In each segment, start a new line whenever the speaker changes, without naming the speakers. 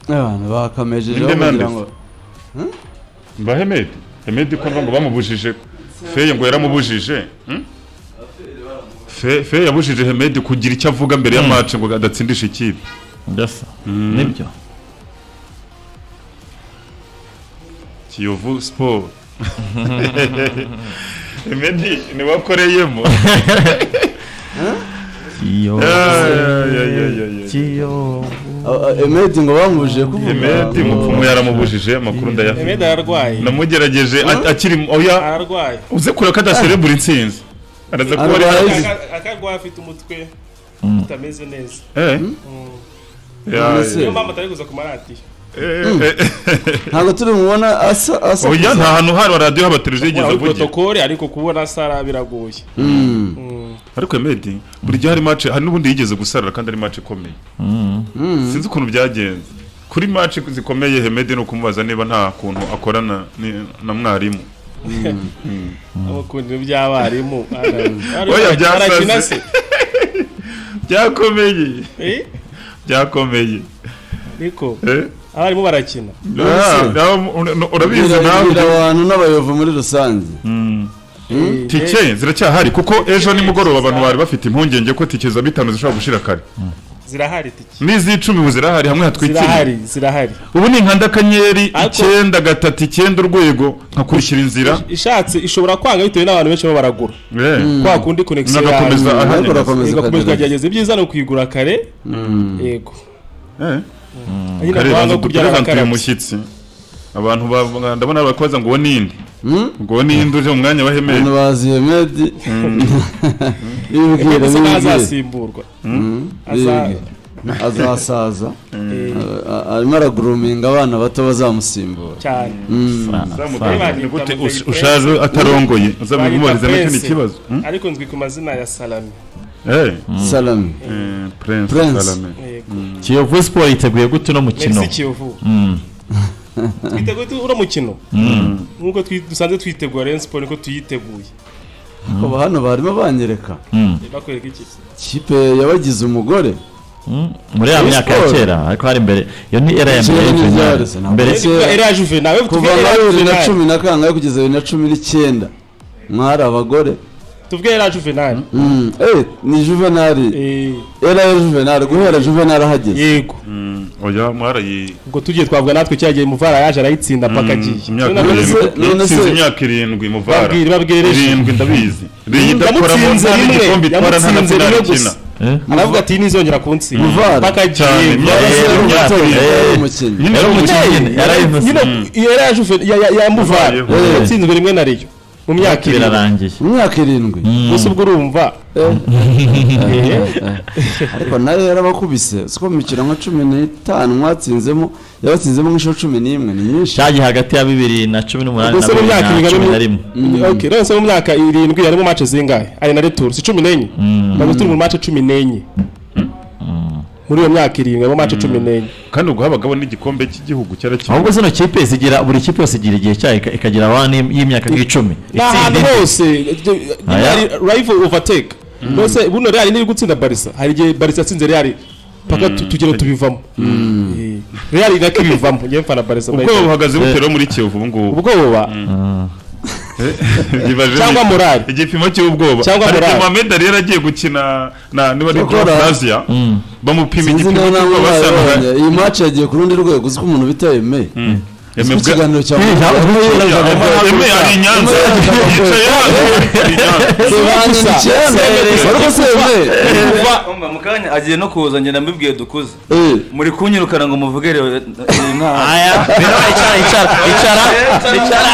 abantu bakamejeje
Ninde
bagira
Mendes?
ngo
mba hemedi hemedi ko ngo bamubujije feye ngo yaramubujije hmm? Fe- feye yabujije hemedi kugira icyo avuga mbere ya match ngo adatsindisha ikipe
ndasa nibyo
kiyovu siporo hemedi ntiwakoreyemo
kiyovu
Ah, ah, Emedi ngo bamubujije kuvuga
hemedi
ngo-
mupfumu yaramubujije amakuru
Hemedi
ndayafite
ararwaye
namugerageje a- akiri oya
ararwaye
uze kureba ko adaserebura intsinzi araza kuba ari
Arwaye.
hanze.
Aka- akarwaye afite umutwe utameze neza
Eh. Ya,
None se?
ya.
niyo mpamvu atari kuza ku maradiyo
Eh, eh, eh.
ntabwo turi bumubona asa asa
oya nta hantu hari wa radiyo haba televiziyo igeze
muri
avugira
protokole ariko kubona sara biragoye
Mm,
Mm.
ariko Emedi buri gihe hari match hari n'ubundi yigeze gusarura kandi ari match ikomeye sinzi ukuntu byagenze kuri match zikomeye Hemedi ni ukumubaza niba nta kuntu akorana ni- na mwarimu
abakundiro by'abarimu
Oya, byasaze.
arakina se
byakomeye
Eh?
byakomeye
niko
Eh?
abarimu barakina
Ah, nawe ur- ur- urabizi
bwira-
nawe
bwira abantu n'abayovu muri rusange
tike ziracyahari kuko ejo nimugoroba abantu bari bafite impungenge ko tike za bitanu zishobora gushira kare
zirahari tiki
n'iz'icumi ubu zirahari hamwe hatwikiriye
zirahari zirahari
ubu ni nka ndakanyeri
Ariko-
icyenda gatatu icyenda urwego nkakurikira inzira
ishatse ishobora kwanga bitewe n'abantu benshi baba baragura
Eh.
kwa kundi konegisiyo
Nagakomeza
yawe
ahandi.
ariko urakomeza
igakomeza
ukagerageza
ukagerageza ibyiza ni ukuyigura kare yego
Eh.
nyine
karenze
kwanga kurya
udukarantuye
abakarabye
umushyitsi abantu ba- ndabona bakoza ngo uwo ninde ngo uwo ninde uje mu mwanya wa hemedi
abantu bazi Emedi
Ese
ibibwira
ntaho
n'ibibwira
azasimburwa Aza-
Bibwira. azasaza
Eh,
Ah, arimo araguruminga abana bato bazamusimbura
cyane
Sara.
Ni gute ush- ushaje atarongoye uzamumubariza n'ikindi
Prince.
kibazo Hmm?
ariko nzwi ku mazina ya salami
Eh.
salami
Eh, Prince
Prince.
Salame.
yego
kiyovu siporo yiteguye gute uno mukino
merci kiyovu twiteguye tu- uno mukino nk'uko twi- dusanzwe twitegura rero siporo niko tuyiteguye
kuba hano barimo banyereka
bakwereka iki
kipe yabagize umugore
Mm, muri ya
Rayon
myaka ya
Sport.
kera ariko hari mbere iyo ni era ya
Kera
mbere
ni
junior
Ryarese, ntabwo
mbere
Ese-
Kuva era ya juve nawe tuvuge
kuva
era
muri bibiri na
juvenal.
cumi na kangahe kugeza bibiri na cumi n'icyenda mwari abagore
tuvuge era juvenal
Mm, eh, ni juvenali
Eh,
era ya juvenali guhera juvenali ahageze
yego
Mm, oya mwarayi
ubwo tugiye twavuga natwe cya gihe muvara yaje arayitsinda mpaka agiye
imyaka
None-
se- none
irindwi
se-
sinzi imyaka irindwi muvara
Babwire, babwire.
irindwi ndabizi iyi idakoramo
yamutsinze
nta
rimwe
n'igikombe itwara nta na
yamutsinze
penaliti
rimwe
ikina
gusa
Eh?
aravuga ati ntizongera kunsinda
Muvara.
mpaka
Cyane,
agiye
muvara.
Ese
Eh,
yari
imyaka
umutoza,
irindwi.
yari umukinnyi
nyine
Yari umukinnyi yari
nyine
imusimbura
iyo era ya juve ya- ya- ya muvara
Yabayeho.
yatsinzwe rimwe na riyo mu myaka irindwi
birarangiye
imyaka irindwi
gusa ubwo urumva
ariko nayo yarabakubise siko mu mikino nka cumi n'itanu mwatsinzemo yabatsinzemo nk'inshuro cumi n'imwe ni nyinshi
cyagiye hagati ya bibiri na cumi n'umunani na
Ubwo se mu
bibiri
myaka
na
irindwi
cumi na
harimo-
rimwe
Ok, none se mu myaka irindwi harimo mace zingahe ari na returu si cumi n'enye ntabwo turi mu mace cumi n'enye muri iyo myaka irindwi harimo mace cumi n'enye
kandi ubwo habagaho n'igikombe cy'igihugu cyarakinawe
ahubwo zino kipe zigira buri kipe yose igira igihe cyayo ika- ikagira abana y'imyaka nk'icumi
ni
Itsinda
ahantu
indi.
hose rayivo ovateka mbese buno reali niyo gutsinda barisa hari igihe barisa yatsinze reali paka tu- tugero tubivamo Eh, reali nako ibivamo ngewe mfana barisa
ubwoba buhagaze butera muri kiyovu ubu ngubu
ubwoba
Yibaje
Cyangwa
ni-
morale.
igipimo cy'ubwoba
Cyangwa
ariko
morale.
Mohamed Ali yari agiye gukina na niba ari
Cyakora-
Club Asia bamupima
sinzi
igipimo
nawe nawe
cy'ubwoba
wabonye
basanga
iyi match yagiye ku rundi rwego uzi ko umuntu bita eme uzi ko
Yemebwa-
ikiganiro cya
Eh, ntabwo
Ya, Emma- Emma ari i Nyanza yicaye hano ari i Nyanza.
Sebanza icyenda wari uzi eme
Umva, mu kanya agiye no kuza ngenda mbibwiye dukuze
Eh,
muri kunyirukana ngo muvugere nta
aya icara icara icara icara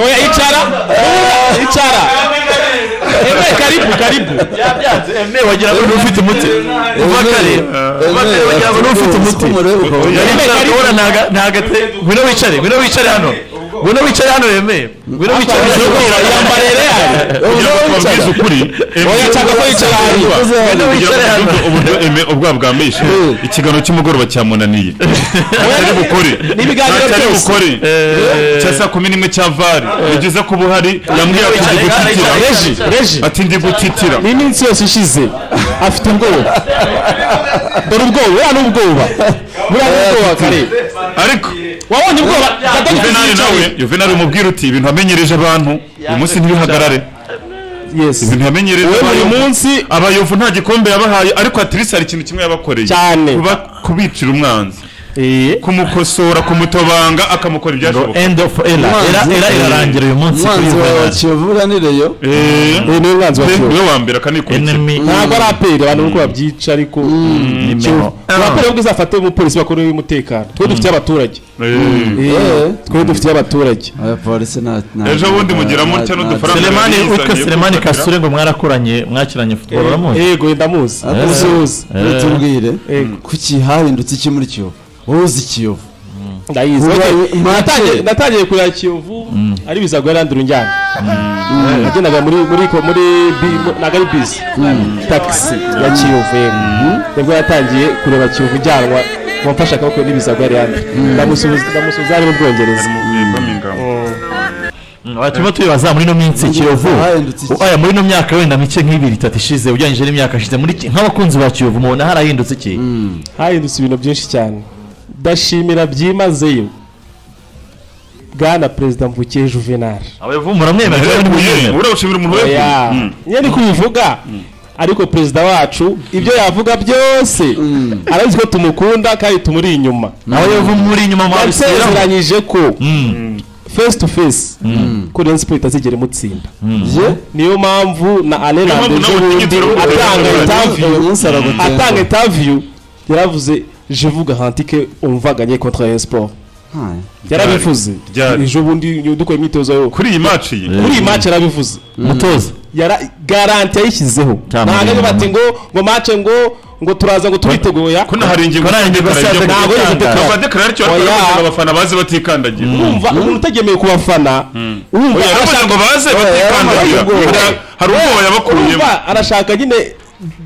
oya icara icara ebe karibu karibu
emewe wagira ngo ni ufite umuti uva kare
Eme,
Bakare wagira ngo ni ufite
uzi
umuti
ko umureba ukabona.
Reme ndabona ntaga- ntagate ngwino wicare ngwino wicare hano ngwino wicare hano Reme ngwino wicare hano
yambare reali
Kugira ngo tubabwize ukuri Emma-
oya cyangwa ko yicara hanyuma
Uzi
Ngwino
hano.
kugira
wicare
ngo
hano
twumve uburyo Emma ubwoba bwamwishe
Eh.
ikiganiro cy'umugoroba cyamunaniye atari bukore
N'ibiganiro
atari
byose.
bukore cya saa kumi n'imwe cya vari ni byiza kuba uhari yambwiye ati ndi
Icara, icara,
gutitira
icara,
reji reji
ati ndi gutitira
n'iminsi yose ishize afite ubwoba dore ubwoba buriya ni ubwoba buriya ni ubwoba kare
ariko
wabonye ubwoba Kagame
juvenali nawe
yicaye.
juvenali umubwira uti ibintu wamenyereje abantu uyu munsi ntibihagarare
yes
ibintu yamenyereje
wowe buri
abantu
munsi
abayovu nta gikombe yabahaye ariko atirisi hari ikintu kimwe yabakoreye
Cyane.
kuba kubicira umwanzi
eh,
kumukosora kumutobanga akamukora ibyashoboka
end of era era era irarangira uyu munsi kuri
umwanzi wawe wa
Juvenal.
kiyovu uranireyo
Eh,
uyu ni umwanzi wa
pe,
kiyovu
niwe wa mbere akanikurikira
enemy
ntabwo ari aperi abantu nuko babyica ariko
nimero
abaperi ahubwo izafate umupolisi bakuru w'umutekano twe dufitiye abaturage
Eh,
Eh, twe dufitiye abaturage
abapolisi nta
ejo bundi mugira mutya n'udufaranga
Selemani
yari
witwa
yizaniye
Selemani
gufatira.
Kasure ngo mwarakoranye mwakiranye football uramuzi
yego ndamuzi ndamuzi
tubwire
Yego.
kuki hahindutse iki muri kiyovu wowe uzi ikiyovu
ndayizi
Ubaye
Natangiye-
make.
natangiye kureba kiyovu ari bizago yarandura injyana nagendaga muri muri ko- muri bi- mu- ntabwo ari bisi tagisi ya kiyovu yego nibwo yatangiye kureba kiyovu ijyanwa wamfashe akaboko n'ibizago yari yandura ndamusubiza ndamusubiza ari mu bwongereza
Harimo, eh, Birmingham.
Aba turimo tubibaza muri ino minsi Kiyovu
Harahindutse iki?
aya muri ino myaka wenda mike nk'ibiri itatu ishize ugereranyije n'imyaka ishize muri Ki- nk'abakunzi ba Kiyovu mubona harahindutse iki
hahindutse ibintu byinshi cyane ndashimira byimazeyo bwana perezida mvukiye juvenal
abayovu muramwemera cyangwa
Yaguye,
ntimwemera?
urabashimira umuntu weguye
oya
Mm.
niyo ni kubivuga ariko perezida wacu ibyo yavuga byose arazi ko tumukunda kandi tumuri inyuma
abayovu muri inyuma mwabisubiraho
yasezeranyije ko
Mm.
face to face ko Rayon Sport itazigera imutsinda
ye
niyo mpamvu na
Niyo
Areland
mpamvu nawe
ejobundi
utigeze urumva
atanga
Rayon
uyu
interview
munsi aragutemba
atanga interview yaravuze je vous garantis que on va gagner contre Rayon Sport
Hai.
yarabivuze
Ryari?
ejo bundi dukora imyitozo yo
kuri iyi match iyi
kuri iyi match yarabivuze
mutoza
yara garanti yayishyizeho
Cyamamare.
ntabwo ari bati ngo ngo mace ngo ngo turaza ngo tubiteguya
ko hari ingingo
Ko nta ngingo
z'idekara
yasaga
ijya
ntabwo yigeze
gutanga.
itekana.
Bava dekara aricyo
Oya.
bakora kugira ngo abafana baze batikandagira
urumva umuntu utagemeye ku bafana urumva
Oya, yaravuze ngo baze batikandagira
yaravuze ngo-
Hari- hari ubwoba yabakuyemo
urumva arashaka nyine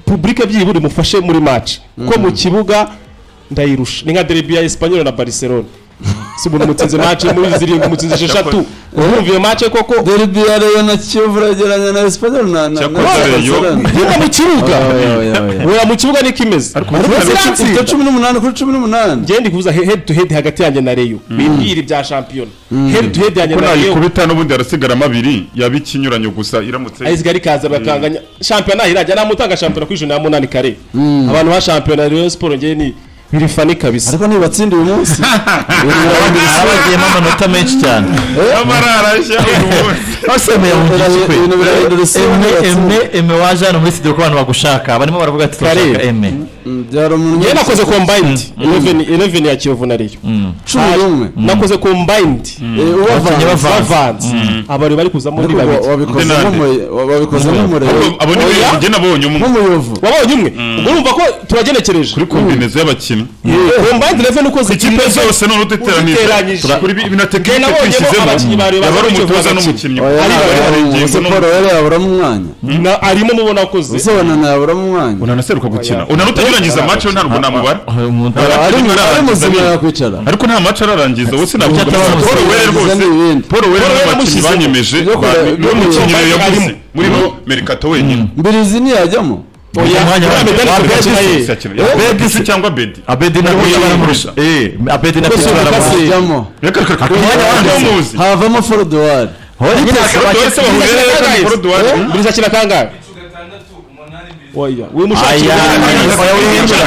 publike byibura imufashe muri mace ko mu kibuga ndayirusha ni nka derby ya Espanyol na Barcelona si umuntu mutsinze mace muri zirindwi mutsinze esheshatu urumva iyo mace koko
derby ya reyo na kiyovu urageranya na esipanyol na na
Cyakoze Rayon.
nyine mu kibuga oya mu kibuga niko imeze
ariko cumi n'umunani kuri cumi n'umunani
ngende kubuza he- head to head hagati yanjye na Rayo bibwira ibya shampiyona head to head yanjye
ko
na Rayo
nayikubita n'ubundi harasigaramo abiri yaba ikinyuranyo gusa iramutse
ayiziga rikaza bakanganya shampiyona irajya namutanga shampiyona kuri ijana na munani kare abantu ba shampiyona ya Rayon Sport ngewe ni birifani kabisa
ariko ntibatsinda uyu munsi
abagiyemo amanota menshi cyane
amararashya uyu munsi
basemeye mu giti kwe
ibintu birahindura isi
eme eme
ntibatsinda.
eme waje hano muri studio ko abantu bagushaka barimo baravuga ati turashaka
Kare.
eme
Mm, byari umuntu
ngewe nakoze combined 11 11 ya Kiyovu na Rayo
cumi n'umwe
nakoze combined
Eh,
Bakinnyi
ubavanze.
bavanze.
bavanze abari bari kuzamo ni
Ariko wa-
babiri
wabikozemo
Nande.
umuye- wa- wabikozemo umurego
abo ni
Oya.
benshi nabonye umwe
nk'umuyovu
wabonye umwe ubwo urumva ko turagenekereje
kuri kombinezo y'abakinnyi
combined 11 ukoze
ikipe zose ni
Uditeranyije.
uruditeranije kuri bi- na tekinike
nabonyemo
twishyizemo
abakinnyi bareba
yaba ari
bakinnyi
umutoza
bakina.
n'umukinnyi
Oya,
Hari-
ntabwo
hari
ari
ingingo
umuyovu.
n'umu-
Siporo yari yaburamo umwanya
Na- arimo mubona akoze
usobana ntayaburamo umwanya
unanaseruka gukina unanutagirangiza amaco ntabwo namubara
umuntu
Hari-
ari mu-
hari-
ari
hari-
muzima yakwicara
ariko nta maco ararangiza wowe
Ujya atabara
sinabwira
umusifuzi,
wera
arangiza
rwose
n'ibindi.
paul wera
Paul Weller
n'abakinnyi
yamushyizemo.
banyemeje
Yo kora-
ba-
yo
niwe mukinnyi
kora-
yaguze
arimo.
muri bo merikato wenyine
mbirizi ntiyajyamo
oya
Umwanya
uriya
wabyo.
medali
Wabyo
Kovacic naye.
Yakina. Yaba Bedisi cyangwa bedi
abedi na
Niwe
pisi
baramurusha.
baramurusha eh abedi na pisi
Ugasura
baramurusha
kasi.
ajyamo
reka reka reka
Umwanya wabyo.
umuzi
havamo forodowari
nyine akaba
bose bahurira
Biriza
kandi
kangahe?
porodowari
Biriza kina kangahe oya wimushakira
Aya,
oya
oya,
wimushakira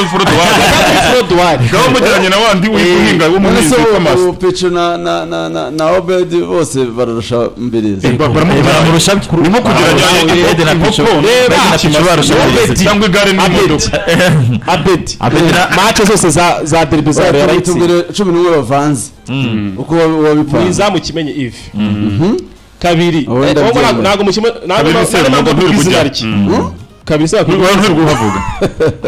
umunani. Frodouard.
gabo mujyanye na wandi uri guhinga
none se
w'umunyizi witwa
ubu
masita
peco na na na na na obedi bose bararusha mbirizi
Eh, baramurusha
urimo kugeranya
abedi na pisi abedi na pisi barusha
Abedi.
cyangwa igare n'imodoka
abedi
abedi na
mace zose za za derby za Real
Tubwire-
Leipzig
tubwire cumi n'umwe bavanze uko wabi- wabipanze
mwiza mukimenye ivi kabiri
Wowe
Eh,
ndabyemera.
ntabwo- ntabwo mukimenye ntabwo
Kabiri
ntabwo
Sero,
ntabwo
ntabwo
ntabwo izina
nturi
rye kabiri se
Uri- uri guhavuga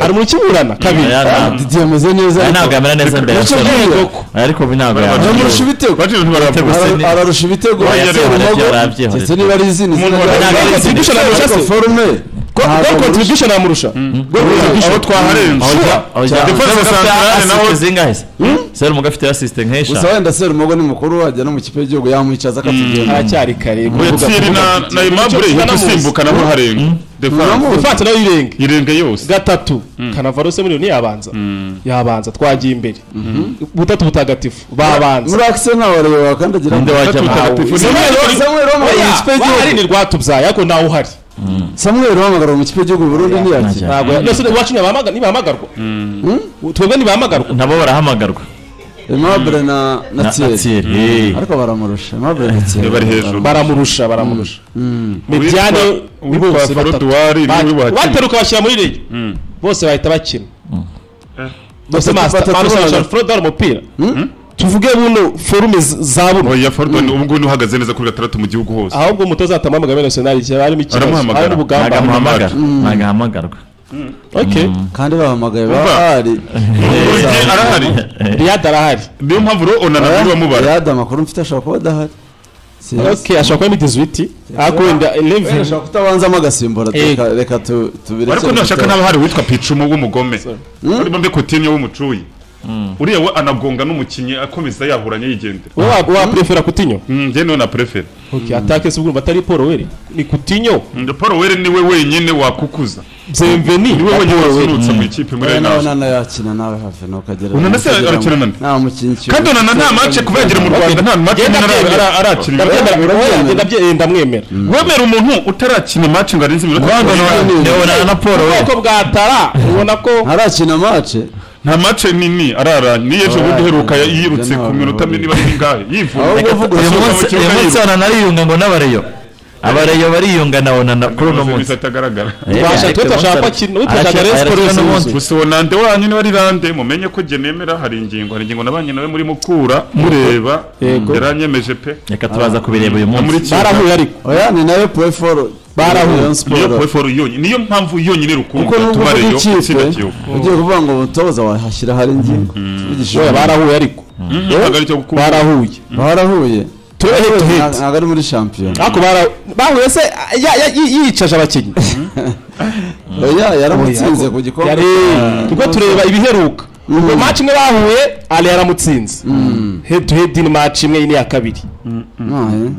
ari mu kiburana kabiri
Aya, ntabwo-
didiye ameze neza
aya
ariko.
ntabwo yamera neza mbere ya
Nacyo
siporo.
bwiwe.
Aya, ariko ubu ntabwo yamera
Amurusha ibitego.
baje ntibaravuga
Gusa
Ara-
ni-
ararusha ibitego
Oya,
Yatera
Sero,
umugo.
yarabyihoreye.
ndetse niba ari izina izina
Umuntu
rya-
warabyihoreye.
Ariko forume Ntabwo
gol contribution amurusha gol contribution
aho twaharenze Defense centrale nawe-
zingahe se serumu gafite asisite
gusa
nk'eshanu
wenda seri umugo ni mukuru wajya no mu kipe y'igihugu yamwicaza akatugenda
aracyari kare
Rutsiri na na Aimable yo gusimbuka nabo harenga Defense
ifatse nayo irenga
irenga yose
gatatu kanavaro se muri yabanza yabanza twagiye imbere butatu butagatifu babanza
muri akise ntawe reba kandi agira
nde wajya
Gatatu
mu
mutagatifu.
Samuel Samuel wahamagara mu kipe
wahari
y'igihugu
ni rwatubyaye ariko ntawe uhari
Samuel wahamagara mu kipe y'igihugu Burundi ntiyakira
ntabwo nese iwacu ntibahamaga- ntibahamagarwa twebwe ntibahamagarwa
nabo barahamagarwa
Aimable na na
na
Thierry.
Thierry
ariko baramurusha Aimable na Thierry
bari hejuru
baramurusha baramurusha mediane ni
Uwitwa
bose
Faro
batatu
Duwari
Ba-
niwe wakina.
bateruka bashyira muri rege bose bahita bakina bose
Batatu-
masita
batatu bangana.
barusobanura furodi ari umupira tuvuge buno forume z- za buno
oya Fordon ubu ngubu uhagaze neza kuri gatandatu mu gihugu hose
ahubwo umutoza atamuhamagara muri nationali igihe harimo ikibazo
Aramuhamagara.
harimo ubugamba
ntagahamagara ntagahamagarwa
okay
kandi bahamagaye
Umva.
bahari
Buri gihe arahari
riyad arahari
niyo mpamvu rero onana niwe wamubara
yada amakuru mfite ashobora kuba adahari Siyazi.
okay ashobora kuba midizi witi ariko wenda
Wenda
eleven
ashobora kutabanzamo agasimbura
Eh.
reka- reka tu- tubirekere
ariko ntashaka
gutaha.
ntaba hari uwitwa picumu w'umugome muri bombe kotinyo w'umucuyi uriya we anabwonga n'umukinnyi akomeza yaburanye yigendera
wowe wa- wa prefera kutinyo
Mm, njye niwe na prefere
okay atake se urumva atari paul were ni kutinyo
Mm, paul were niwe wenyine wakukuza
byemveni
niwe wenyine wasunutse mu ikipe muri
Oya,
ayo
nawe
nawe
nana yakina nawe hafi nukagera
Onana se arakina nande?
nta mukinnyi ukina.
kandi onana nta mace kuba yagira mu rwanda nta mace
Genda
ara-
byemera.
ara- arakina
ndabyemera
Urabyemera?
oya, ndabyemera ndamwemera
wemera umuntu utarakina mace ngo arenze iminota
ndabona na paul we
ubwoko bwatara ubona ko
ntarakina mace
nta mace nini arara ni ejo bundi uheruka
Oya,
yirutse
ntabwo
ku minota
buri.
niba ari ngahe yivuna
Ahubwo vuga Asuka
uyu
Asohoka mu
munsi
kibuga
uyu munsi
yiruka.
onana ariyunga ngo n'abareyo abareyo bariyunga na onana kuri uno munsi
Gusa atagaragara
Tubasha- twe turashaka ko akina- ubu turashaka Rayon Sports yuzuye.
gusa uwo nande wanyu niba ari rande mumenye ko jye nemera hari ingingo hari ingingo nabanye nawe muri mukura mureba
Yego.
yaranyemeje pe
reka tubaza kubireba uyu
muri
munsi
barahuye ariko
oya ni nayo peforo
Barahuye.
niyo peforo yonyine niyo mpamvu yonyine
kuko
rukumva
nubwo
tuba
uvuga
reyo
ikipe
itsinda kiyovu
ugiye kuvuga ngo umutoza wahashyira hari ingingo Tuvugisha
oya
ukuri.
barahuye ariko
ntabwo aricyo gukunda
barahuye
barahuye
head to head.
ntabwo ari muri shampiyona
ariko bara- bahuye se ya- ya- yi- yicaje abakinnyi
oya yaramutsinze ku gikombe
yari ubwo tureba ibiheruka ubwo
Mm.
match imwe bahuye ale yaramutsinze head to head ni match imwe iyi ni iya kabiri
Ah, eh.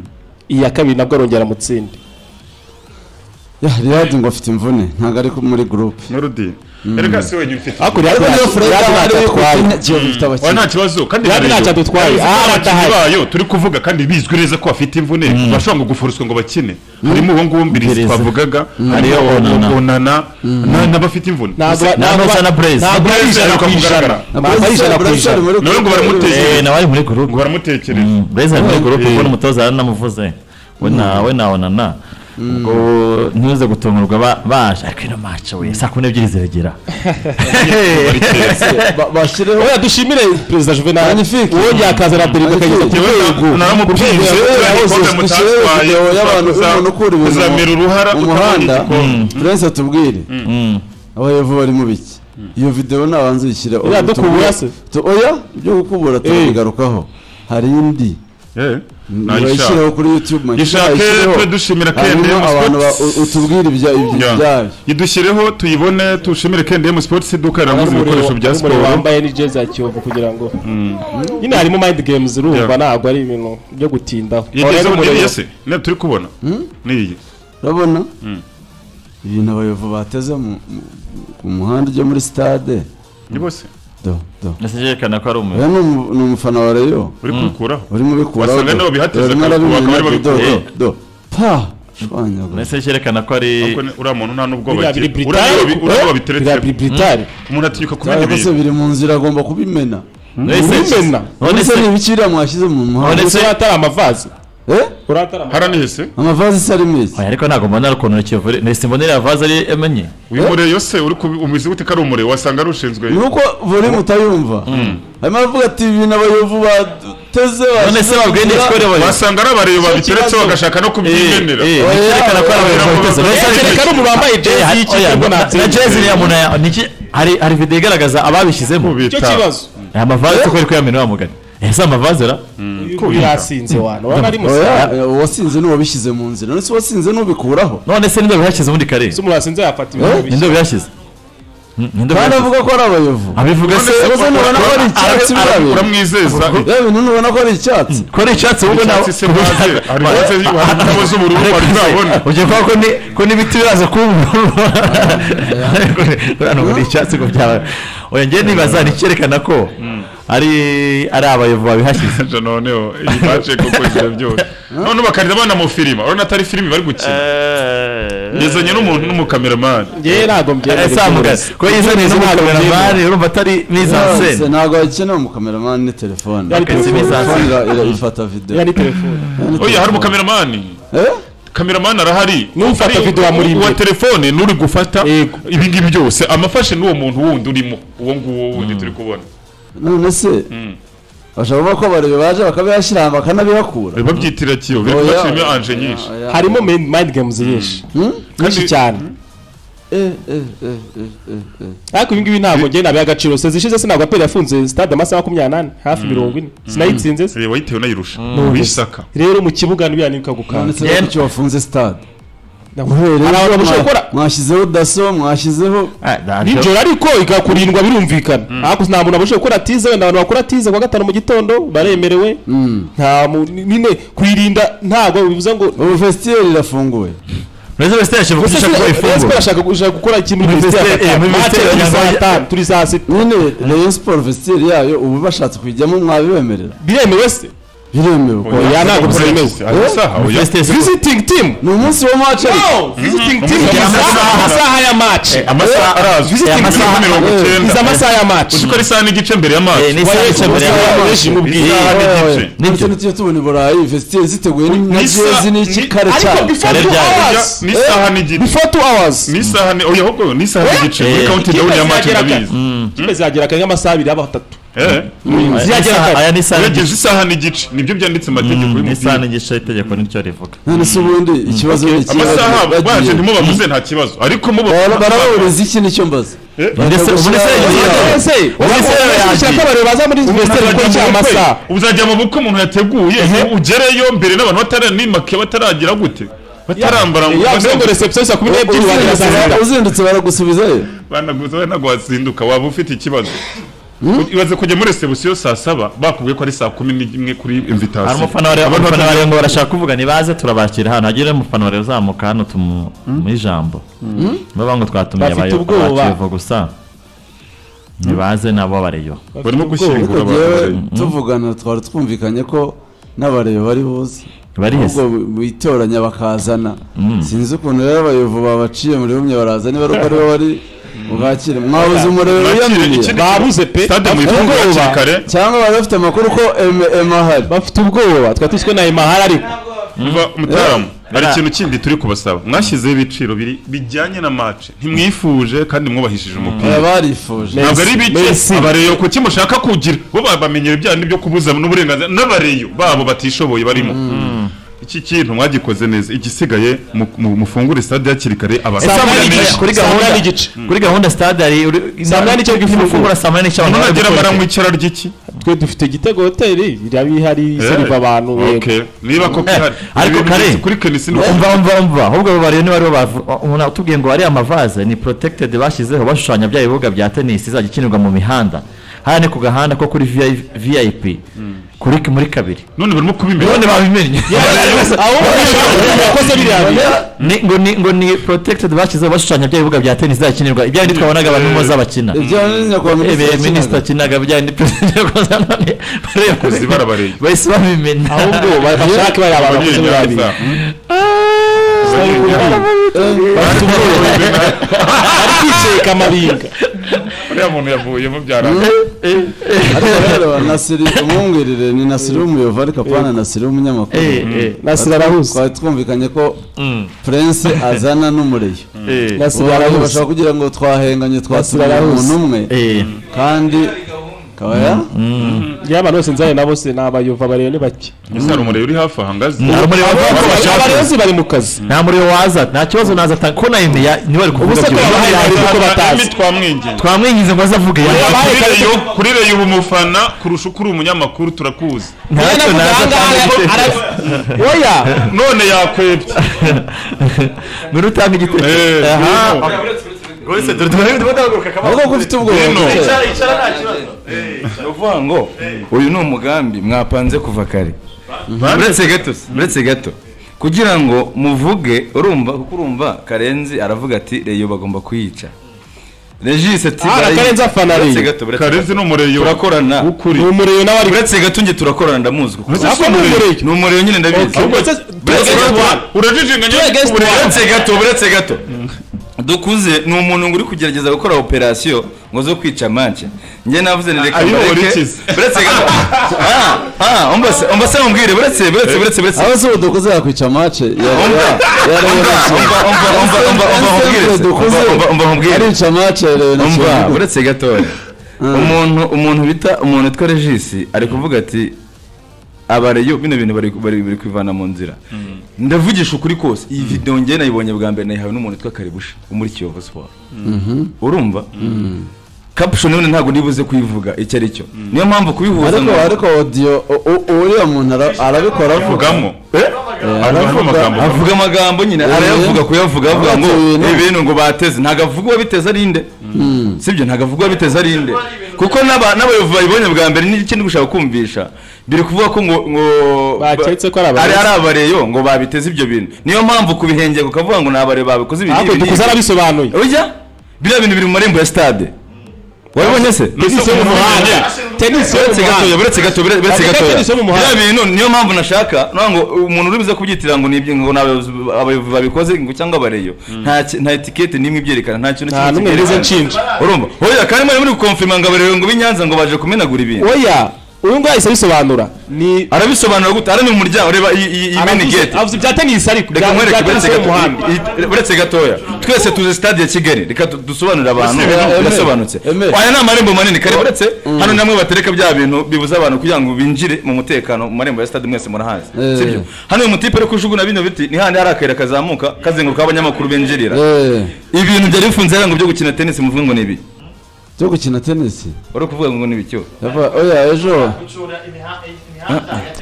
iyi ya kabiri nabwo arongera amutsinde
Ya, Riyadi ngo afite imvune ntabwo ari muri gurupe
melody erega si wenyine ufite
ariko
ariko
riyadi
niyo
ntacyo-
furega
riyadi
ari
ntacyo atwaye
ukina kiyovu ifite
wa nta
abakinnyi
kibazo kandi na
Riyadi
Rayon.
ntacyo adutwaye.
Rayon ifite
Ah,
abakinnyi
adahari.
bayo turi kuvuga kandi bizwi neza ko bafite imvune bashobora ngo guforuswa ngo bakine harimo uwo nguwo mbirizi
Mbirizi.
twavugaga
Hariyo
harimo
Onana.
onana na- n'abafite imvune
ntabwo ba-
Na
ntabwo ba-
Nusa na Blaise.
ntabwo
Blaise
ari ijana
aheruka
ku ijana
kugaragara.
ntabwo ari ijana ku ijana
None ngo baramuteye.
Eh, nawe ari muri
ngo
gurupe
baramutekereza
burezi ari muri gurupe
Eh.
ubwo n'umutoza yaranamuvuze we na we na onana ubwo ntibuze gutungurwa ba- baje ariko ino mace we saa kumi n'ebyiri ziragera
Ba- bashyireho
oya dushimire perezida juvenal
Magnifique.
wongeye akazana perezida kageze ku
Yewe
rwego
na- naramupinze
Yewe,
turiya
yahoze
gikombe
ku kiyovu
mutatwaye,
video
uza-
y'abantu,
uza-
umuntu ukura ibintu
uzamera uruhara
mu
utabonye
muhanda
igikombe.
turenze tubwire abayovu barimo biki iyo video nabanza uyishyire
Iriya dukubura se?
Tu- oya ibyo gukubura tubigarukaho hari indi
Eh, nayishaka.
urayishyiraho kuri youtube man.
Gishake
Nayishyiraho.
twe dushimira
Hanyuma
KNM
abantu ba-
Sports.
u- utubwire ibya- ibya-
Ya.
ibyayo
idushyireho tuyibone tushimire kndm sports iduka rirangura ibikoresho bya
Harimo umuriro
siporo
wambaye ni jezi ya kiyovu kugira ngo nyine harimo mind games urumva
Yeah.
ntabwo ari ibintu byo gutindaho
yageze mu gihe se ne turi kubona niyi
urabona ibintu abayovu bateze mu mu- ku muhanda ujya muri stade
ni bose
do do
ndetse yerekana ko ari
oya
umuntu
ni umu- ni umufana wa rayo
uri kubikuraho
urimo ubikuraho
Wasanga nibo bihateze akazi, bakaba bari babikora.
pa shwanyagura
ndetse yerekana ko ari
Ariko ni- uriya muntu nta n'ubwo
biriya biri britari
uriya babiteretse
britari
umuntu atinyuka kumenya
cyangwa se
ibintu
biri mu nzira agomba kubimena
Ndetse-
Urumena.
None
ndetse
se-
ni ibiki biriya mwashyize mu muhanda
Ndetse-
ndetse atari amavazi
eh
uratara amavazi
haranihese
amavazi se arimo iki
Oya, ariko ntabwo mbona ari ukuntu kivure ndetse mbonera vaze ari emenye
uyu mureye yose uri kubi- umizi gute ko ari umureye wasanga arushinzwe
ni uko vore mutayumva harimo avuga ati ibintu abayovu bateze
none se babwiye ni skore bayo
wasanga ari abareba babiteretse
kibazo.
bagashaka no kubyimenera
Eh, eh, nikerekana ko ari abayobozi babikoze. Mbese hari-
Yerekana umuntu wambaye jezi
Eh,
y'ikipe
oya,
ubwo
na-
natsinze.
na jezi iriya muntu ya- niki- hari hari video igaragaza ababishyizemo
icyo kibazo
aya mavaze uko ari kuyamena wa mugani ese amavazera
uyu yasinze wantu urabona ari musaza
oya uwasinze ni uwabishyize mu nzira none se uwasinze n'ubikuraho
none se ninde bihashyize ubundi kare
se umuntu wasinze yafata ibintu
ninde
bishya
bihashyize Hmm,
kandi
ninde bihashyize?
avuga ko ari abayovu
abivuga se
se ubona ko ari icyatsi
Ara-
birabera
uramwizeza
yewe bintu ntubona ko ari icyatsi
ko ari icyatsi wowe nawe
icyatsi se mwaze hari ndetse hari indabo z'ubururu wari urabona
ujya kuba ko ni- ko n'ibiti biraza kuburura hano muri icyatsi ngo byaba oya njye nibaza nicyerekana ko ari ari abayovu babihashyize
Je noneho iyi baje kuko ibyo byose none bakarira abana mu filime urabona atari filime bari gukina yazanye n'umuntu n'umukameramani
ngewe ntabwo mbyemera
Eh, samuga
iby'uburezi.
ko yizaniye n'umukameramani urumva atari mise en
Se,
scène
ntabwo bakenera umukameramani ni telefone
Yari telefone.
telefone ira- ira- ifata videwo
iriya ni telefone
oya hari umukameramani
Eh?
kameramani arahari
N'ufata
Hari
video amuri
uwa
imbere.
telefone n'uri gufata
Yego.
ibi ngibi byose amafashe n'uwo muntu wundi urimo uwo nguwo wundi turi kubona
none se bashobora kuvuga ko abarebe baje bakabihashyira ahantu bakanabihakura
babyitira kiyo
Oya,
bifashijwe
oya,
anje nyinshi
oya.
harimo mind mind games nyinshi nyinshi cyane
Eh, eh, eh, eh, eh, eh.
ariko ibi ngibi ntabwo ngewe nabiha agaciro se zishize se ntabwo apera yafunze stade amasaha makumyabiri n'ane hafi mirongo ine sinayitsinze se
Eh, wayitewe unayirusha wisaka
rero mu kibuga niba yanibuka
none
gukanda
se kuki wafunze stade
hari abantu bashobora gukora
mwashyizeho daso mwashyizeho
Ah, ntabwo-
nijoro ariko igakurindwa birumvikana ariko nta muntu abasha gukora tize wenda abantu bakora tize kuwa gatanu mu gitondo baremerewe nta muntu nyine kuyirinda ntabwo bivuze ngo
ubu fesitiyeri irafunguye
Mbese West Ham ashaka
Gusa
kugisha ko
Rayon Sport
ifunguro
ashaka gushaka gukora ikintu muri
Muri
vestiaire
vestiaire, eh, muri
match
vestiaire
turi
ya-
saa tanu turi saa sita
nyine rayon siporo vesitiyeri yayo ubu bashatse kuyijyamo mwabibemerera
biremewe se
biremewe ko
Oya, ntabwo byemewe.
Ari isaha, oya.
West Ham
visiting team
ni umunsi wa mace
no visiting team
Amasaha-
amasaha- amasaha ya match
amasaha arazwi
Eh,
amasaha
amasaha-
mirongo
eh,
icyenda
izi amasaha ya match
uzi ko ari isaha n'igice mbere y'amazi
Eh, n'isaha
Wayo,
y'igice mbere ya-
amasaha ya
amazi.
benshi mu bw'iyi.
Isaha n'igice
nibyo nityo tubona i burayi vesitiyeri ziteguye na
Nisa-
jezi n'iki kare
ariko
cyane
before
Kare
two
ryari?
hours
n'isaha n'igice
before two hours
n'isaha ni oya ahubwo n'isaha n'igice muri
Eh,
kaunti
ikipe
down y'amazi
zagera kare.
ndabizi
ikipe ziragera kare nk'amasaha abiri aba atatu
eh
ziragera
Isaha-
kare
aya ni isaha
uregeje isaha n'igice nibyo byanditse mu mategeko
n'isaha
y'umupira
n'igice itegeko nicyo rivuga
none se ubundi ikibazo ni iki
amasaha
bagiye-
baje ntimubavuze nta kibazo ariko mubo
Bara- baraburiza iki nicyo mbaza
Mbese-
Bakagushyira-
mbese yagiye-
Bakagushyira-
Ese,
Wese
urashaka ko abantu baza muri vestiaire gukora iki amasaha
uzajya mu bukwe umuntu yateguye ugereyo mbere n'abantu bataranimake bataragira gute batarambara ngo
yavuze ngo
banagu-
reception saa kumi n'ebyiri wagera saa sita
Uzindutse- uzindutse baragusubizayo
banaguza banaguhazinduka waba ufite ikibazo ibaze kujya muri resebusiyo saa saba bakubwiye ko ari saa kumi n'imwe kuri
hari
invitasiyo
umufana wari umufana wari ngo barashaka kuvuga nibaze turabakira hano hagira umufana wari uzamuka hano tumuha ijambo baba ngo twatumiye
Bafite
abayo-
ubwoba.
abakiyovu gusa nibaze nabo bareyo
barimo gushyingura
Ariko
abantu
jewe
bari-
tuvugana twari twumvikanye ko n'abareba bari buze
barihese
ahubwo bitoranya bakazana sinzi ukuntu rero abayovu babaciye muri bumwe baraza niba ari uko aribo bari bwakire mwabuze umuriro
Bakire,
wiyamiriye
ikindi-
babuze pe
stade mu
Ubwoba.
ifunguro hakiri kare
cyangwa bari bafite amakuru ko ema ahari
bafite ubwoba twari tuzwi na emahari ariko
biva umutaramu hari ikintu kindi turi kubasaba mwashyizeho ibiciro biri- bijyanye na mace ntimwifuje kandi mwubahishije umupira
barifuje
ntabwo ari
Messi.
bike abareyo kuki mushaka kugira bo babamenyera ibyaha byo kubuza n'uburenganzira n'abareyo babo batishoboye barimo iki kintu mwagikoze neza igisigaye mu- mu- mufungure stade hakiri kare abantu
Saa munani
bamenyeshe.
n'igice.
kuri
Saa
gahunda
munani n'igice.
kuri gahunda stade hari
Saa munani n'igice bw'ifunguro.
saa munani n'igice abantu bari
nunagera
gukora.
baranywa icyara ry'iki
twe dufite igitego hoteli iriya bihari isariva abantu
Eh,
yego
okay. niba koko
Eh,
ihari
ariko
Ibintu
kare.
byose kuri kenisi ni
umva umva umva ahubwo abo bareba niba aribo bavu- umuntu utubwiye ngo ariya mavaze ni protected bashyizeho bashushanya bya bibuga bya tennis izajya ikinirwa mu mihanda hano ni ku gahanda ko kuri VI- vip kuri muri kabiri
none barimo kubimenya
none babimennye
aho yakoze biriya bihari
Ni- ngo ni ngo ni protected bashyizeho bashushanya bya bibuga bya tennis izajya ikinirwa ibya bindi twabonaga abantu moza bakina
ibyo ni nyakubahwa
Ebe
yakinaga.
minisita akinaga bya bindi perezida yakoze none bareba-
Abakozi barabareba.
bahise babimena
ahubwo bashake bari abantu
Ababyeyi
bakoze biriya
nyabaza.
bihari
Bafite ubwoba.
ari kwiceka amabinga
uriya muntu yavuyemo byaranga
ariko rero nasiri umwungirire ni nasiri w'umuyovu ariko apana nasiri w'umunyamakuru
Eh, eh,
nasira arahuze
twari twumvikanye ko prince azana n'umureyo
eh.
nasira
ubu
arahuze
bashobora kugira ngo twahenganye twasubira
Nasira arahuze.
umuntu umwe
Eh,
kandi kabaya
ngira abantu bose nzanye nabo se ni abayova bareba ni bake
gusa hari umuriro uri hafi aha ngazi
nta rumuri
abantu
waza
bose bari mu kazi
nta muriro waza nta kibazo naza atanga ko na imiya niwe ari kuvuga
Ubuse ko
byose
wabahaye hari kuko batazi
twamwinginze
twamwingize ngo azavuge
Wabahaye
Kuri
kandi-
Rayon- kuri reyo uba umufana kurusha uko uri umunyamakuru turakuzi
ntacyo naza atanga
oya
none yakwebye
nuri utanga igitego
Eh,
aha
ngwino.
rwose dore dore
ahubwo ko ufite ubwoba
Bino.
buke.
ni ukuvuga ngo uyu ni umugambi mwapanze kuva kare uretse gato se, uretse gato kugira ngo muvuge urumva kuko urumva karenzi aravuga ati reyo bagomba kuyica regis ati
Ah, na
barayica."
Karenzi afana Rayon.
Uretse gato, uretse
karenzi
gato.
ni umureyo
turakorana
ni umuriro nawe ari
uretse gato njye turakorana ndamuzi kuko
Uretse
ako ni umuriro
ni umuriro nyine ndabizi
Okay.
Ahubwo-
Uretse-
Uretse
Uretse-
gato.
urajijinganya
against
uburezi.
uretse gato uretse gato dukuze ni umuntu ngo uri kugerageza gukora operasiyo ngo zo kwica manche njye navuze ni reka
Ayo,
mbareke
urikize.
uretse gato Ah, ah, umbase umbase mubwire uretse uretse uretse uretse
aho se udukoze yakwica mace
umva umva umva umva umva umva umva nkubwire se.
dukoze
Umva, umva, umva nkubwire
arica mace yarewe na
umva
kiyovu
uretse gatoya umuntu umuntu bita umuntu witwa regisi ari kuvuga ati abareyo bino bintu bari bari bari kwivana mu nzira ndavugisha ukuri kose iyi videwo ngewe nayibonye bwa mbere nayihawe n'umuntu witwa karibusha wo muri kiyovu siporo urumva kapushoni none ntabwo nibuze kuyivuga icyo ari cyo niyo mpamvu kubihuza
ariko
ngo
ariko odiyo u- u- uriya muntu ara- arabikora avuga
avugamo
Eh,
avugamo
aravuga-
amagambo
avuga amagambo nyine arayavuga kuyavuga avuga ngo
Abatewe no-
ibintu ngo bateze ntabwo avuga uwabiteze ari nde sibyo ntabwo avuga uwabiteze ari nde kuko n'aba- n'abayobozi babibonye bwa mbere n'ikindi gushaka kumvisha biri kuvuga ko ngo ngo
Baketse ko ari
ari
abarezi.
ari abareyo ngo babiteze ibyo bintu niyo mpamvu kubihengera ukavuga ngo ni abare babikoze ibi
ahubwo
n'ibi
dukuze
n'ibi.
arabisobanuye
ujya biriya bintu biri mu marembo ya stade wabibonye se
tenisi yo mu muhanda tenisi yo mu
uretse gatoya
muhanda
uretse gatoya uretse
Bavuga
gatoya
tennis yo mu muhanda.
biriya bintu niyo mpamvu nashaka no ngo umuntu uri buze kubyitira ngo nibyo ngo n'abayobozi abayobozi babikoze ngo cyangwa abareyo nta ki- nta etikete n'imwe ibyerekana nta kintu
nta n'umwe
kibyerekana.
nigeze nshinja
urumva hoya kandi mwari muri gukonfirma ngo abareyo ngo b'inyanza ngo baje kumenagura ibintu
oya uyu nguyu ahise abisobanura ni
arabisobanura gute ari mu muryango reba iyi- iyi iyi mini
Aravuze-
gate
avuze ibya tenisi ariko
reka
bya-
nkwereke
bya tennis
uretse
yo mu
gato-
muhanda
i- i- uretse gatoya twese tuzi stade ya kigali reka du- dusobanurire abantu
Uretse
gato-
birasobanutse
Emere.
aya ni amarembo manini kare uretse hano namwe batereka bya bintu bibuza abantu kugira ngo binjire mu mutekano mu marembo ya stade mwese murahazi
Eh.
sibyo hano uyu mutipe ari kujugunya bino biti ni handi hari akayira kazamuka kazenguruka abanyamakuru binjirira
Eh,
ibintu byari bifunze hariya ngo byo gukina tenisi muvuga ngo ni ibi
byo gukina tenisi
wari kuvuga ngo ni ibicyo
Yava- oya ejo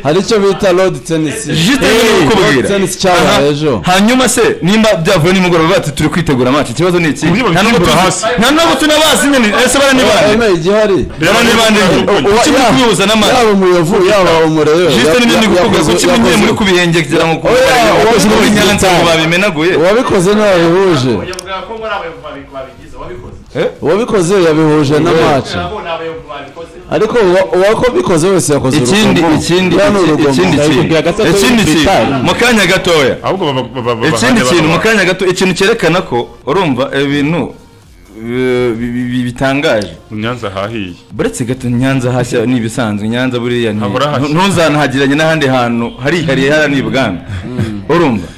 hari icyo bita road tennis
Jite
Eh,
hey,
road tennis cyabaye ejo
hanyuma se nimba byavuye nimugoroba bati turi kwitegura match ikibazo ni iki
Uriya
nta n'ubwo
babyimbura
tuzi
hasi.
nta n'ubwo tunabazi nyine ese bara ni bande
Emere, igihari
bara ni bande
Uba-
kuki muri kubihuza n'amata
yaba umuyovu yaba umurebe
jisite nibyo ndi kuvuga kuki mwe muri kubihengekera ngo kubareba
Oya,
kuko muri
wabivuze
nyanza ngo
cyane.
babimenaguye
uwabikoze ntiwabihuje
yavugaga ko ari abayobozi babi- babigeze wabikoze
uwabikoze yabihuje na mace
nabo ni abayobozi babikoze
ariko uwa- uwabikoze wese yakoze
ikindi
urugomo.
ikindi
Biriya ni
ikindi
urugomo.
kintu
ndabikubwira gato
ikindi
kuri
kintu
Twitter.
mu kanya gatoya
ahubwo baba- baba- baba- bahane
ikindi kintu mu
abantu.
kanya gato ikintu cyerekana ko urumva ibintu eh, bi- bi- bi- bitangaje
nyanza hahiye
buretse gato nyanza hashya ni ibisanzwe nyanza buriya ni
Habura hashya.
ntu- ntuzanahagiranye n'ahandi hantu harihariye hariya ni ibwami urumva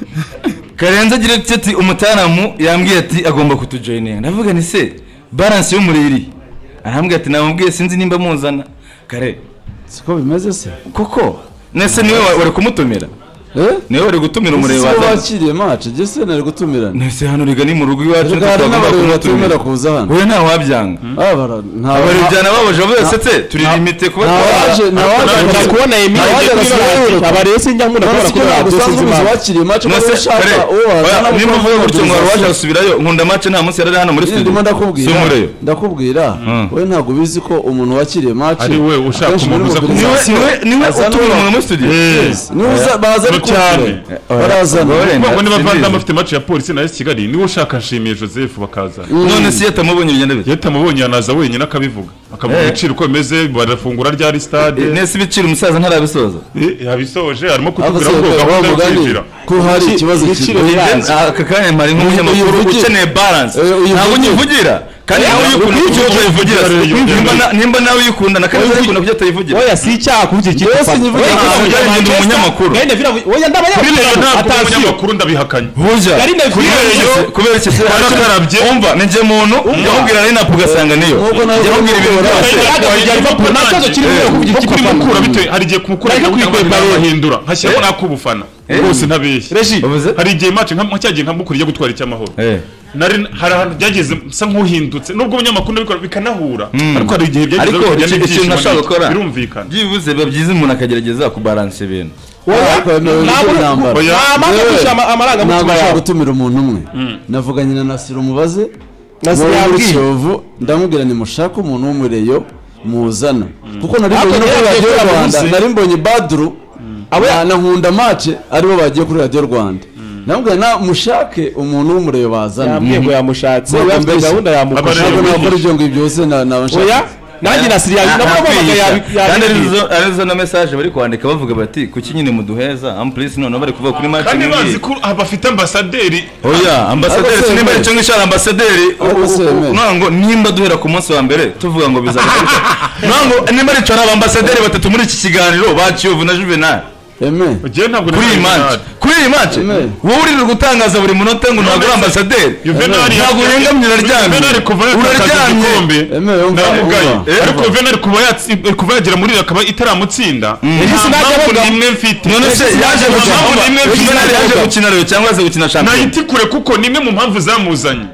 karenze agira ati ati umutaramu yambwiye ati agomba kutujoyininga ndavuga ni se baranse y'umuriri arambwira ati namubwiye sinzi nimba muzana kare
siko bimeze se
koko nese niwe wa- wari kumutumira
eh
niwe wari gutumira umuriro
sibo
wa
bakiriye mace jese nari gutumirana
nese hano riga ni mu rugo iwacu
Erega hari
tutagomba
n'abariro batemera
kumutumira
kuza hano
wowe ntawabyanga
Ah, bara- nta-
abarebye babaje basetse turirimite kuba
nta waje nta
nshobora
waje
kubona iyi
Ntabwo
miri
ntabwo ntabwo
abarezi sinjya nkunda kubona ko
ntabwo usanzwe ubizi
ntabwo
wakiriye mace kuko
Nase
ushaka uwo wazana
kare nimba
kuko
uvuga gutyo ngo wari waje
mobilisation.
gusubirayo nkunda mace nta munsi yari ari hano muri
Nyine
studio
ndimo ndakubwira
sumureyo
ndakubwira we ntabwo ubizi ko umuntu wakiriye mace
Ari we ushaka umuntu uza kumwaka.
niwe niwe niwe
Azana
utumira umuntu
umuntu.
muri studio
niba baza
Ni
ari
cyane.
barazana
Gore. Wenda
ubwo niba
simbizi.
vandamu afite mace ya polisi na esi kigali niwe ushaka nshimiye joseph bakazana
none si yatamubonye bigenda bite
iyo atamubonye yanaza wenyine akabivuga akavuga
Eh.
ibiciro uko bimeze barafungura ryari
Eh,
stade
nese ibiciro umusaza ntarabisoza
Eh, yabisoje arimo kutubwira
Abasohoka
ko gahunda yo
bamugane
kwinjira
ko hari ikibazo
Ibiciro
kiri
aka kanya mpari nk'umunyamakuru
Uyivugira.
ukeneye balance
Eh, uyivugira.
ntabwo nyivugira kandi nawe iyo ukuntu
Nkurikije
ukuntu utayivugira
ukuntu
si-
utayivugira.
nimba na- nimba nawe uyikunda na kandi nawe ukunda kujya utayivugira
oya si icyaha kuvugira ikipe
Yewe
ufana.
sinyivugira
Oya,
icyaha,
kuvugira
ujya wenda
Manchester,
umunyamakuru.
Gary Neville abu- oya, ndi
kuri
abanyamakuru,
reyo ntabwo
atasiyo.
umunyamakuru ndabihakanye
burya
Gary Neville
kuri
abu-
reyo kubera iki se
Warakarabye.
umva ni njye muntu yamubwira na inapu ugasanga niyo
Nubwo nawe
yamubwira ibintu
uramubwira.
byose
Agahogira Liverpool, nta kibazo kirimo
Eh,
kuvugira
kuko
ikipe ufana.
mukura bitewe hari igihe kumukura
Ariko
bikunda
kwikwepa
abantu
rero.
bahindura nkashyiramo nakubufana rwose ntabeshye
Regi,
Bavuze-
hari igihe match nka nka cya gihe nka mukura ijya gutwara icy'amahoro
Eh.
nari hari ahantu byageze nsa nk'uhindutse nubwo umunyamakuru ndabikora bikanahura ariko hari igihe byageze
Ariko
bikajya
iki-
n'ibyishimo
ikintu nashaka
n'ibiki.
gukora.
birumvikana
byibuze biba byiza umuntu akagerageza kubaransa ibintu
ntabwo-
intambara
Oya.
nta mpamvu yo gushira ama- amarangamutima
ntabwo
yawe.
gutumira umuntu umwe navuganye na nasiro umubaze
Nasiro
wo muri
yabwiye.
kiyovu ndamubwira ni mushake umuntu w'umureyo muzana kuko nari
Ariko
mbonye no kuri radiyo
yaragiye kuri
rwanda
Abarusi.
nari mbonye badru abana nkunda mace aribo bagiye kuri radiyo rwanda ndamubwira na mushake umuntu w'umureyo bazana
yambwiye ngo yamushatse
Ntabwo
we afite
mbeshya.
gahunda yamufasha
ntabwo
Abarebe.
nakora ibyo ngibyo byose na-
oya
nabashaka
nanjye na siriya
Na-
nabwo
nakwigisha.
bamamaga
kandi
yabigiye
arizo arizo na message bari kwandika bavuga bati kuki nyine muduheza ampulisi noneho bari kuvuga kuri match
kandi bazi
nk'iyi
ko ah, bafite ambasaderi
oya ambasaderi
Ariko se
sinimba
yemeye.
icyo ngicyo ari ambasaderi
Ariko se yemeye.
ngira ngo nimba duhera ku munsi wa mbere tuvuga ngo bizagarika ngira ngo nimba arico ari abambasaderi batatu muri iki kiganiro ba Kiyovu na Juvenal
eme
ngewe ntabwo
kuri
nari
iyi match
Juvenal.
kuri iyi match
Yemeye.
wowe uririrwa gutangaza buri munota ngo ntabwo uri ambasaderi
Juvenal
ntabwo urengamye uraryamye
Juvenal kuva yatakaza
Uraryamye.
igikombe
Eme, yumva,
namugaye
yumva.
Eh,
ariko
yumva.
Juvenal kuva yatsi- kuva yagera muri iri akaba itaramutsinda
Ese
nta
sinajya
mpamvu
avuga-
nimwe mfite
none se yaje
Nta
gukina
mpamvu nimwe mfite
Juvenal yaje gukina rero cyangwa se gukina shampiyona
nayiti kure kuko nimwe mu mpamvu zamuzanye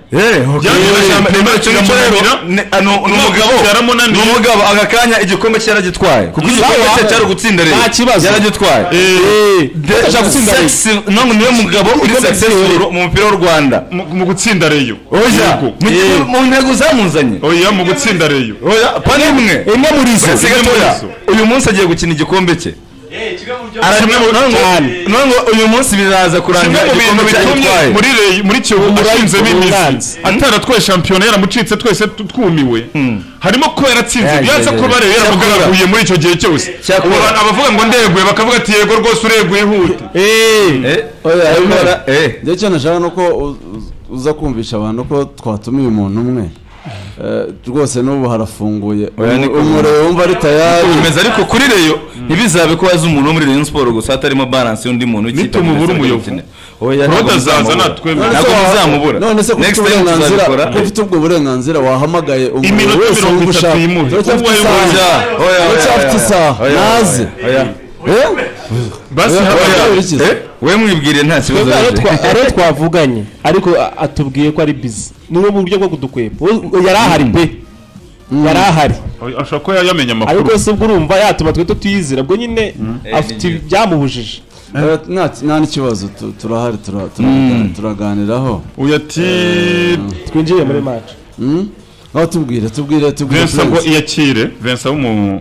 umugabo aka kanya igikombe cye yaragitwaye kuko igikombe cye cyari ugutsinda rero yaragitwaye ntabwo niwe mugabo uri successful mu mupira w'u rwanda
mu mu gutsinda reyo
oya
Yego.
mu ntego zamuzanye
oya mu gutsinda reyo
oya pani imwe
imwe muri izo
wese gatoya uyu munsi agiye gukina igikombe cye
Eh, kimwe mu byo
Aranywa mu- none ngo- none ngo uyu munsi biraza
kimwe
kurangira
mu bintu
igikombe cye
bitumye
agitwaye
muri reyo muri kiyovu ashinzemo imizi ataratwaye shampiyona yaramucitse twese tu- tumiwe harimo kuba yaratsinze
Eh,
byanze
eh,
ko
eh.
bareyo yaramugaraguye muri icyo gihe cyose
Cyakora.
Ubu abantu abavuga ngo ndeguye bakavuga ati yego rwose ureguye ihute
Eh,
oya eme
Cyakora, eh.
njye icyo nashaka ni uko u- u- uza kumvisha abantu ko twatumiye umuntu umwe Eh, rwose n'ubu harafunguye
Oya, niko
umuriro wumva ari tayari
komeza ariko kuri reyo ntibizabe ko waza umuntu wo muri Rayon Sport gusa hatarimo balance y'undi muntu w'ikipe
Nitumubura
muri Rayon
umuyovu.
Sport ukina. Oya,
Claude
ntabwo
azaza
muzamubura.
natwemera.
ntabwo muzamubura
none se ko ufite
next time
uburenganzira
tuzabikora
ko ufite ubwo burenganzira wahamagaye umuntu
Iminota
wese
mirongo
wumva
itatu
ushaka
yimuhe.
uracyafite
Uwayoboye.
isaha
Oya, oya, oya,
uracyafite
oya,
isaha
oya,
naze
oya,
Eh?
basi
Oya,
haba-
oya.
oya. Eh, we mwibwiriye nta kibazo
Twebwe abo
yaje.
twa- abo twavuganye ariko a- atubwiye ko ari bizi ni bumwe mu buryo bwo kudukwepa We- yari ahari pe yari ahari
Oya, ashobora kuba yamenye amakuru
ariko se ubwo urumva yatuma twe tutiyizira ubwo nyine afite byamuhujije
Eh, nta- nta n'ikibazo tu- turahari tura- turaganira- turaganiraho
uyu ati
twinjiriye muri match
Hmm? aho tubwire tubwire tubwire
vensa ngo
turenze.
iyakire vensa w'umu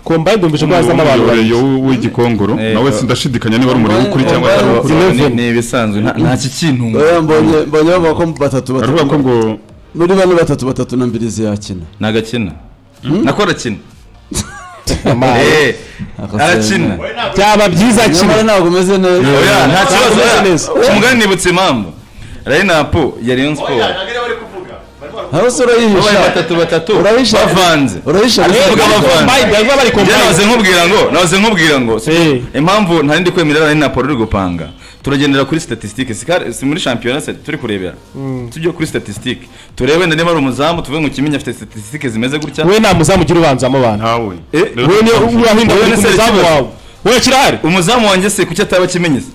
kombaye ndumvise ko hazamo abantu babiri
umuyoboreyo w'igikongoro
Eh,
nawe sindashidikanya niba ari umuriro ukuri
Oya,
cyangwa atari
oya.
ukuri
Ni-
Eleven.
ni ibisanzwe nta- nta kikintu
Oya, mbonye mbonye bavuga ko batatu
baravuga ko
batatu
ngo
muri bane batatu batatu na mbiri ziyakina
nagakina nakora kina
Amazi.
Eh,
Akasema.
arakina
byaba byiza
nyamara
kimwe
ntabwo umeze neza
oya nta kibazo
Ntabwo
oya.
neza.
umugani nibutse impamvu Rainapo ya Rayon Sport
ntabwo ariyo bari kuvuga barimo
hari use
babaye
urayihisha
batatu batatu
Urahisha.
bavanze
urahisha
Ariko
ariko
abafana-
kombaye ndavuga bari
njye
kombaye
nahoze nkubwira ngo nahoze nkubwira ngo si-
Eh.
impamvu ntari ndi kwemerera ari napoli uri gupanga turagendera kuri statistique si kare- si muri shampiyona se turi kurebera tujye kuri statistique turebe wenda niba ari umuzamu tuvuge ngo kimenyi afite statistique zimeze gutya
we nta muzamugira ubanzamo abantu
ntawe
Eh,
Rero
we niyo urahinda
Wowe
ku
ni
muzamu
Serikino.
wawe we kirahari
umuzamu wanjye se kuki ataba kimenyi se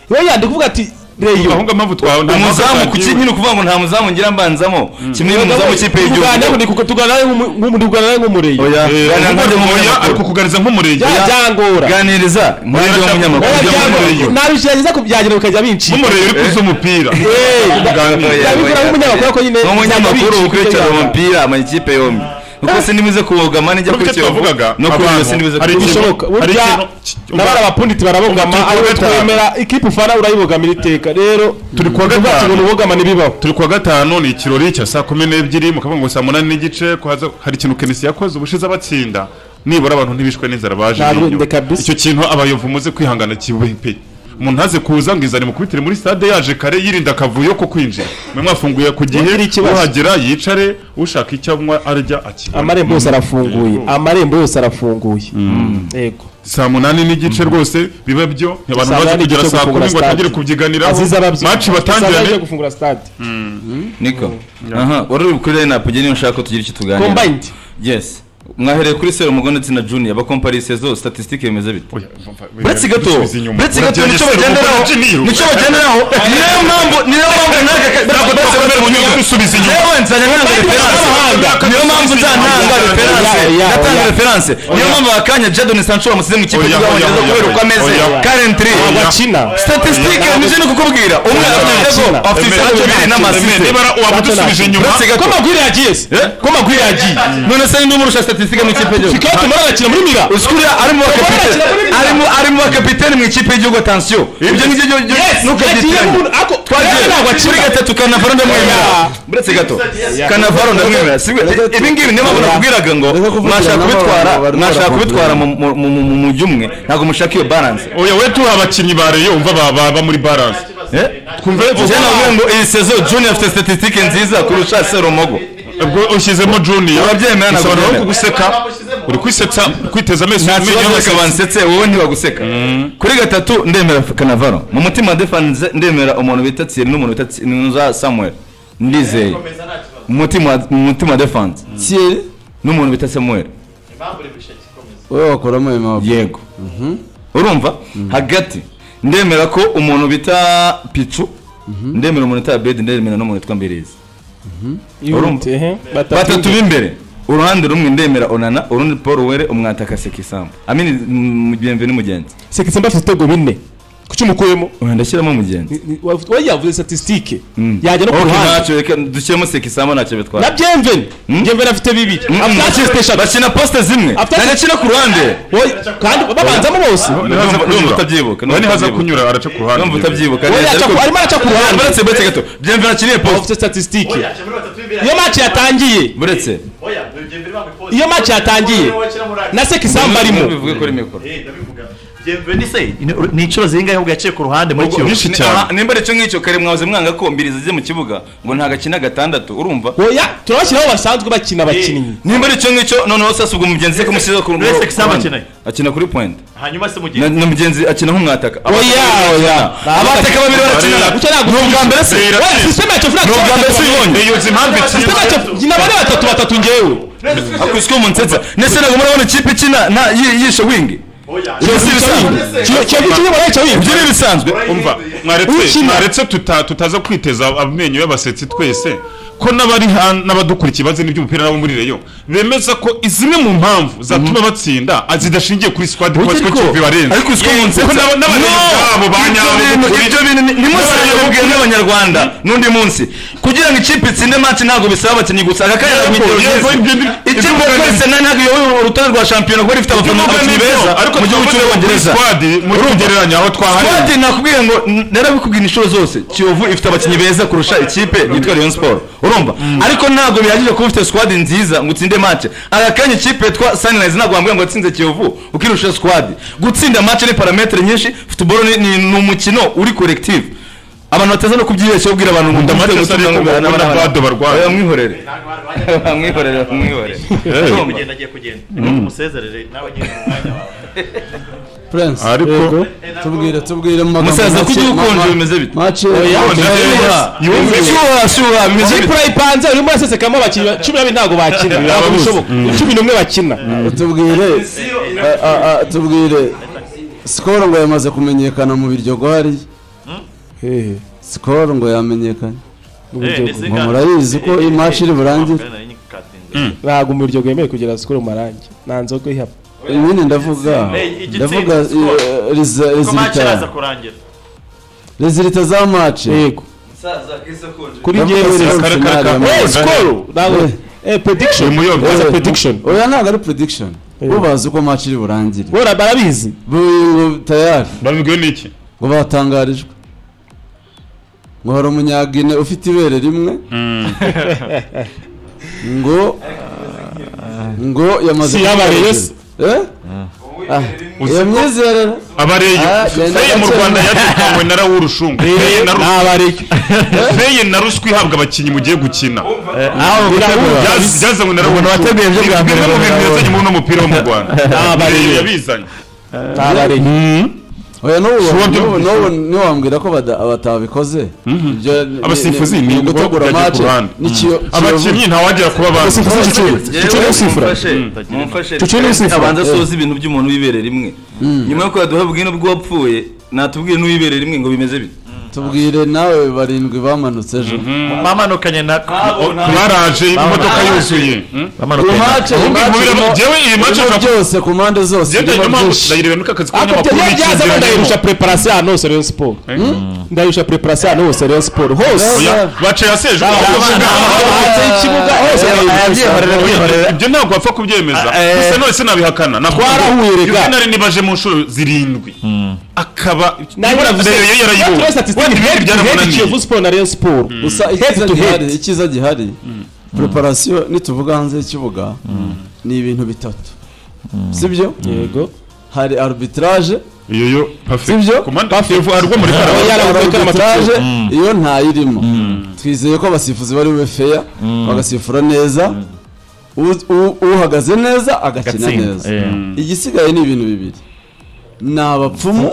we yandi kuvuga ati
Iyo
reyo
ahubwo mpamvu twawe nta mpamvu
umuzamu
twagiye.
kuki nyine ukuvuga ngo nta muzamu ngira mbanzamo kimwe n'umuzamu w'ikipe
tuganiraho
y'igihugu
ni kuko tuganiraho nk'umuntu tuganiraho nk'umureyo
oya
Eh,
ganira
ahubwo
nk'undi
oya
munyamakuru.
ariko kuganiriza nk'umurenge
Bya- byangora
ganiriza nk'undi
Oya,
munyamakuru
oya,
Ujya mu
byangora.
mureyo.
nabi gerageza kubyagira bikajya bincika
nk'umurenge uri kuza umupira Kuganira.
ndabikora nk'umunyamakuru ariko nyine
nk'umunyamakuru
nzajya
ukurikirana
bica
amakipe amakipe yombi kuko sinibuze kuwugama nijya
Nubwo
kuri
icyo
kiyovu
twavugaga
no kuri iyo
abantu,
sinibuze
hari
kuwugama.
ikintu-
bishoboka
Hari
burya
ikintu- ki-
nabari abapunditsi barabogama
Ubu turi
ariwe
kuwa gatanu.
twemera ikipe ufana urayibogamira iteka rero
Turi kuwa
tuvuga ati
gatanu.
ngo ubogama ntibibaho
turi kuwa gatanu ni ikirori cya saa kumi n'ebyiri mukavuga ngo saa munani n'igice ko haza- hari ikintu kenisi yakoze ubushize abatsinda nibura abantu ntibishwe n'inzara baje
Ntabwo,
n'inyuma.
ndeka bisi.
icyo kintu abayovu muze kwihangana kibe pe umuntu ntaze kuza ngo izane mukubitire muri stade yaje kare yirinda akavuyo ko kwinjira mwe mwafunguye ku
Ntugire
gihe
ikibazo.
uhagera yicare ushaka icyo anywa arya akibona
amarembo yose arafunguye amarembo yose arafunguye yego
saa munani n'igice rwose biba byo abantu
Saa
baje
munani
kugera
n'igice
saa kumi
gufungura
ngo batangire
stade.
kubyiganiraho
azize ababyeyi
maci
baje
batangirane
gufungura stade
niko aha wari uri kuri line up ugiye niba ushaka ko tugira icyo tuganira
combined
yes mwahereye kuri sero mugo ndetse na junior abakomparise zo statisitike bimeze bite
Oya,
uretse gato
dusubize inyuma.
uretse gato
Uragenda
nicyo
se,
bagenderaho
ubukonje ni iyo.
nicyo bagenderaho niyo mpamvu niyo mpamvu nanjye ka- ntabwo twese bari mu nyungu
Dusubize inyuma.
yewe nzajya nkanga referanse niyo mpamvu nzananga referanse
Oya, oya,
ndatanga
oya.
referanse niyo mpamvu akanya jadon sancho bamusize mu ikipe
Oya, oya, oya,
y'abongereza kubera uko
oya,
ameze
oya.
currently
Oya.
bakina
statisitike nije no kukubwira umwe afite
Oya.
ibitego, afite
Emera,
ibitego bibiri
emera,
n'amasiste
emera, waba udusubije inyuma
uretse gato
ko magwira yagiye se
ko magwiri yagiye none se ninde umurusha statisitike mu ikipe y'igihugu
kikatu muri arakina muri mira
usikuriya arimo bakapiteni
Bakina muri Milan.
arimo arimo bakapiteni mu ikipe y'igihugu atansiyo ibyo ngibyo byo- byo ntukabyiteranya twagiye kuri gatatu kanavaro ndamwemerera uretse gato kanavaro ndamwemerera si bwe- ibi ngibi niyo mpamvu nakubwiraga ngo
Reka kuvugira
mwashaka
n'abo
kubitwara
bari
mwashaka
barakubwira.
kubitwara mu mu- mu- mu- mu mujyi umwe ntabwo mushaka iyo balance
oya we tuha abakinnyi ba reyo umva ba- baba muri baranse twumve
njye navuga ngo iyi sezo junior afite statisitike nziza kurusha seromogo
ubwo ushyizemo junior
Urabyemera, ntabwo
ushobora no
byemera.
kuguseka uri kwisetsa kwiteza amaso
nta
umenye
kibazo
aho
reka
wasetse.
bansetse wowe ntibaguseka kuri gatatu ndemera kanavaro mu mutima defanze ndemera umuntu bita tsiri n'umuntu bita Thierry n'uza samuel ndizeye mu mutima- mu mutima defanze
Thierry
n'umuntu bita samuel
wowe wakuramo ayo maboko
yego urumva hagati ndemera ko umuntu bita picu ndemera umuntu bita bedi ndemera n'umuntu witwa mbirizi Urumva? batatu b'imbere uruhande rumwe ndemera onana urundi paul were umwataka sekisambu amini mm, bienvenu mugenzi
sekitse mba afite ibitego bine kuki umukuyemo
Oya, ndashyiramo mugenzi
Ni- ni- wa- we yavuze statisitike
Mm.
yajya no ku
Okay,
ruhande
ntacyo reka dushyiremo sekisamo ntacyo bitwara
na byemveni
Mm.
byemveni afite bibiri
Mm, mm.
afite eshatu
bakina poste zimwe
After-
nanjye akina ku ruhande
Oya, kandi babanzamo
Nihaza
bose
Ndumva-
kunyura.
ndumva utabyibuka,
Oya, nihaza
ndumva
kunyura araca ku ruhande
numva utabyibuka
Oya,
neza,
aca ku-
ariko-
arimo araca ku ruhande.
Uretse uretse gato byemve nakiriye poste
afite statisitike iyo
Iyo
match yatangiye
buretse
iyo match yatangiye na sekisamba arimo
bivuge kuri mikoro
ni inshuro zingahe ubwo yaciye ku ruhande muri kiyovu
nyinshi cyane.
Aha, nimba aricyo ngicyo kare mwahoze mwanga ko mbirizi zijye mu kibuga ngo ntagakina gatandatu urumva
oya turabashyiraho basanzwe bakina abakinnyi
nimba aricyo ngicyo noneho sasa ubwo mugenzi se kumusiza ku
Uretse Sekisamba
ruhande.
akina.
akina kuri point
hanyuma se
na
mugenzi
na mugenzi akina nk'umwataka
oya oya
abataka babiri barakinana
gucyo ntabwo
ubwa mbere se
Rero-
oya sisiteme yacu fura
ni ubwa mbere se uyibonye
iyo uzi impamvu
sisiteme
ikinira
yacu nyina bane batatu batatu ngewe
akuswe mu nsetsa ndetse ntabwo murabona ikipe ikina nta- yi- yishe wingi
Kiyovu
ibisanzwe.
Kiyovu- Kiyovu ikinye muri icyo wingi
ibyo ni ibisanzwe
umva mwaretse
Ukina.
mwaretse tuta- tutaza kwiteza amenyo y'abasetsi twese ko n'abari han- n'abadukurikiye bazi n'iby'umupira nabo muri reyo bemeza ko zimwe mu mpamvu zatuma batsinda a- zidashingiye kuri squad kuba
Burya
siko
ariko-
kibibarenze
ariko uswe mu nsetsa
Kuko n'aba- n'abareyo babo ba
ibyo
nyabo
bintu-
kuri-
ibyo bintu ni- ni munsi yabibwiwe n'abanyarwanda n'undi munsi kugira ngo ikipe itsinde match ntabwo bisaba abakinnyi gusa aka kanya
Yego,
kugera
yego,
ugeze.
ibyo ndi-
Ikipe
ibyo mvuga
twese nta- ntabwo iyoboye urutonde rwa shampiyona kuko ifite
Ibyo
abafana
mvuga
abakinnyi
ni byo,
beza
ariko
mu gihugu
tuvuge kuri
cy'ubwongereza
squad muri kugereranya aho twaharira
Twadi nakubwiye ngo n- narabikubwira inshuro zose Kiyovu ifite abakinnyi beza kurusha ikipe yitwa Rayon Sport urumva ariko ntabwo bihagije kuba ufite squad nziza ngo utsinde match aka kanya ikipe yitwa Sunrise ntabwo wambwira ngo yatsinze Kiyovu ukirusha squad gutsinda match ni parametre nyinshi football ni, ni, ni umukino uri collective abantu bataza no kubyibeshya ubwira abantu ngo
Match
ndamutse
zari
gutsinda ngo
kubona
barabara.
bado barwaye.
Oya, mwihorere mwihorere mwihorere
agiye
Urumva?
kugenda agiye kugenda umusezerere nawe nyine mu mwanya wawe
Prince
Ariko-
yego. tubwire tubwire mu magambo
Musaza,
make.
kujya ukonje
Ma- ma-
bimeze bite?
mace
Ukonje
Shyuha, shyuha, shyuha, bimeze
muri
bite?
pura ipanze urimo urasesekamo abakinnyi ba- cumi n'abiri ntabwo bakina ntabwo
Ababuze.
bishoboka cumi n'umwe bakina
tubwire a- a- a- tubwire sikoro ngo yamaze kumenyekana mu biryogo hariya
Hehe.
sikoro ngo yamenyekane
Uburyo-
ngo murabizi ko iyi match iri burangire
ntabwo umuryo yemewe kugera sikoro mu marangi nta nzoga ihaba
ibindi ndavuga
igitsinzi,
ndavuga
score.
eh, riza-
ko match iraza
rezilita
kurangira
rezilita za mace
yego kuri
Ndavuga
njyewe
rezilita
rero-
kare, kare,
finale ya
kare.
match.
Eh, sikoro ntabwo eh prediction
Uyu muyobyi.
That's a
Eh,
prediction
oya ntabwo ari prediction bo bazi uko match iri burangire
bora barabizi
Buyu ngo tayari
babibwiwe n'iki
ngo batangarijwe ngo hari umunyagine ufite ibere rimwe ngo ngo yamaze
Si yabaye
kubyibagirwa.
Yesu.
Eh? Ah, iyo myizerere
abareyo
Ah, genda
feye mu
gake.
rwanda yatangwe na rawurushungu feye na ruswa
n'abareke
feye na ruswa ihabwa abakinnyi mugiye gukina
aho gutegura
Byaz- byazanywe na rawurushungu
wateguye ibyo bwa mbere
bimwe mu bintu
bwa-
yazanye muri uno mupira wo mu rwanda Abareyo yabizanye
n'abareke
oya
Shuwa byo-
n'ubu n'ubu niwambwira ko bada- batabikoze Ibyo ni-
Abasifuzi
ni
ni ngo
ugutegura
bajya ku
match
ruhande.
ni Kiyo- Kiyovu.
abakinnyi ntawagera kuba abantu
yewe mumfashe mumfashe
n'usifura.
abanza asoze ibintu by'umuntu w'ibere rimwe nyuma yo kubaduha bwino bw'uwapfuye natubwiye n'uw'ibere rimwe ngo bimeze bite
tubwire nawe barindwi bamanutse ejo
bamanukanye na
baraje imodoka yuzuye
bamanukanye na-
Match-
Ubundi
match
muri-
irimo-
jewe iyi match
irimo
nshaka-
byose ku mpande zose
byatewe
irimo
n'impamvu
byinshi.
ndayireba n'akazi
Apete
k'abanyamakuru
byaza ndayirusha
n'icyinzira
preparation hano Rayon Sport. Ndayirusha preparation hano Rayon Sport hose.
Oya, baciye asejo
Hanze y'ikibuga hose ndayirusha.
ibyo ntabwo wapfa kubyemeza gusa none sinabihakana
Twarahuye rega.
nari nibaje mu nshuro zirindwi akaba Reyo yarayibonye. Wenda ibindi byaramunaniye
Kiyovu Sport na Rayon Sport.
gusa
Head
icyiza
to head.
gihari icyiza gihari preparation nituvuga hanze y'ikibuga ni ibintu bitatu sibyo
Yego.
hari arbitrage
iyo yo pafe
Sibyo?
pafe arwo muri
Oya,
karabaye
yari
Hari
gukora
arbitrage
amatatu.
iyo ntayirimo twizeye ko abasifuzi bari bube fair bagasifura neza u- u- uhagaze neza agakina
Gatsinda,
neza
eh.
igisigaye ni ibintu bibiri ni abapfumu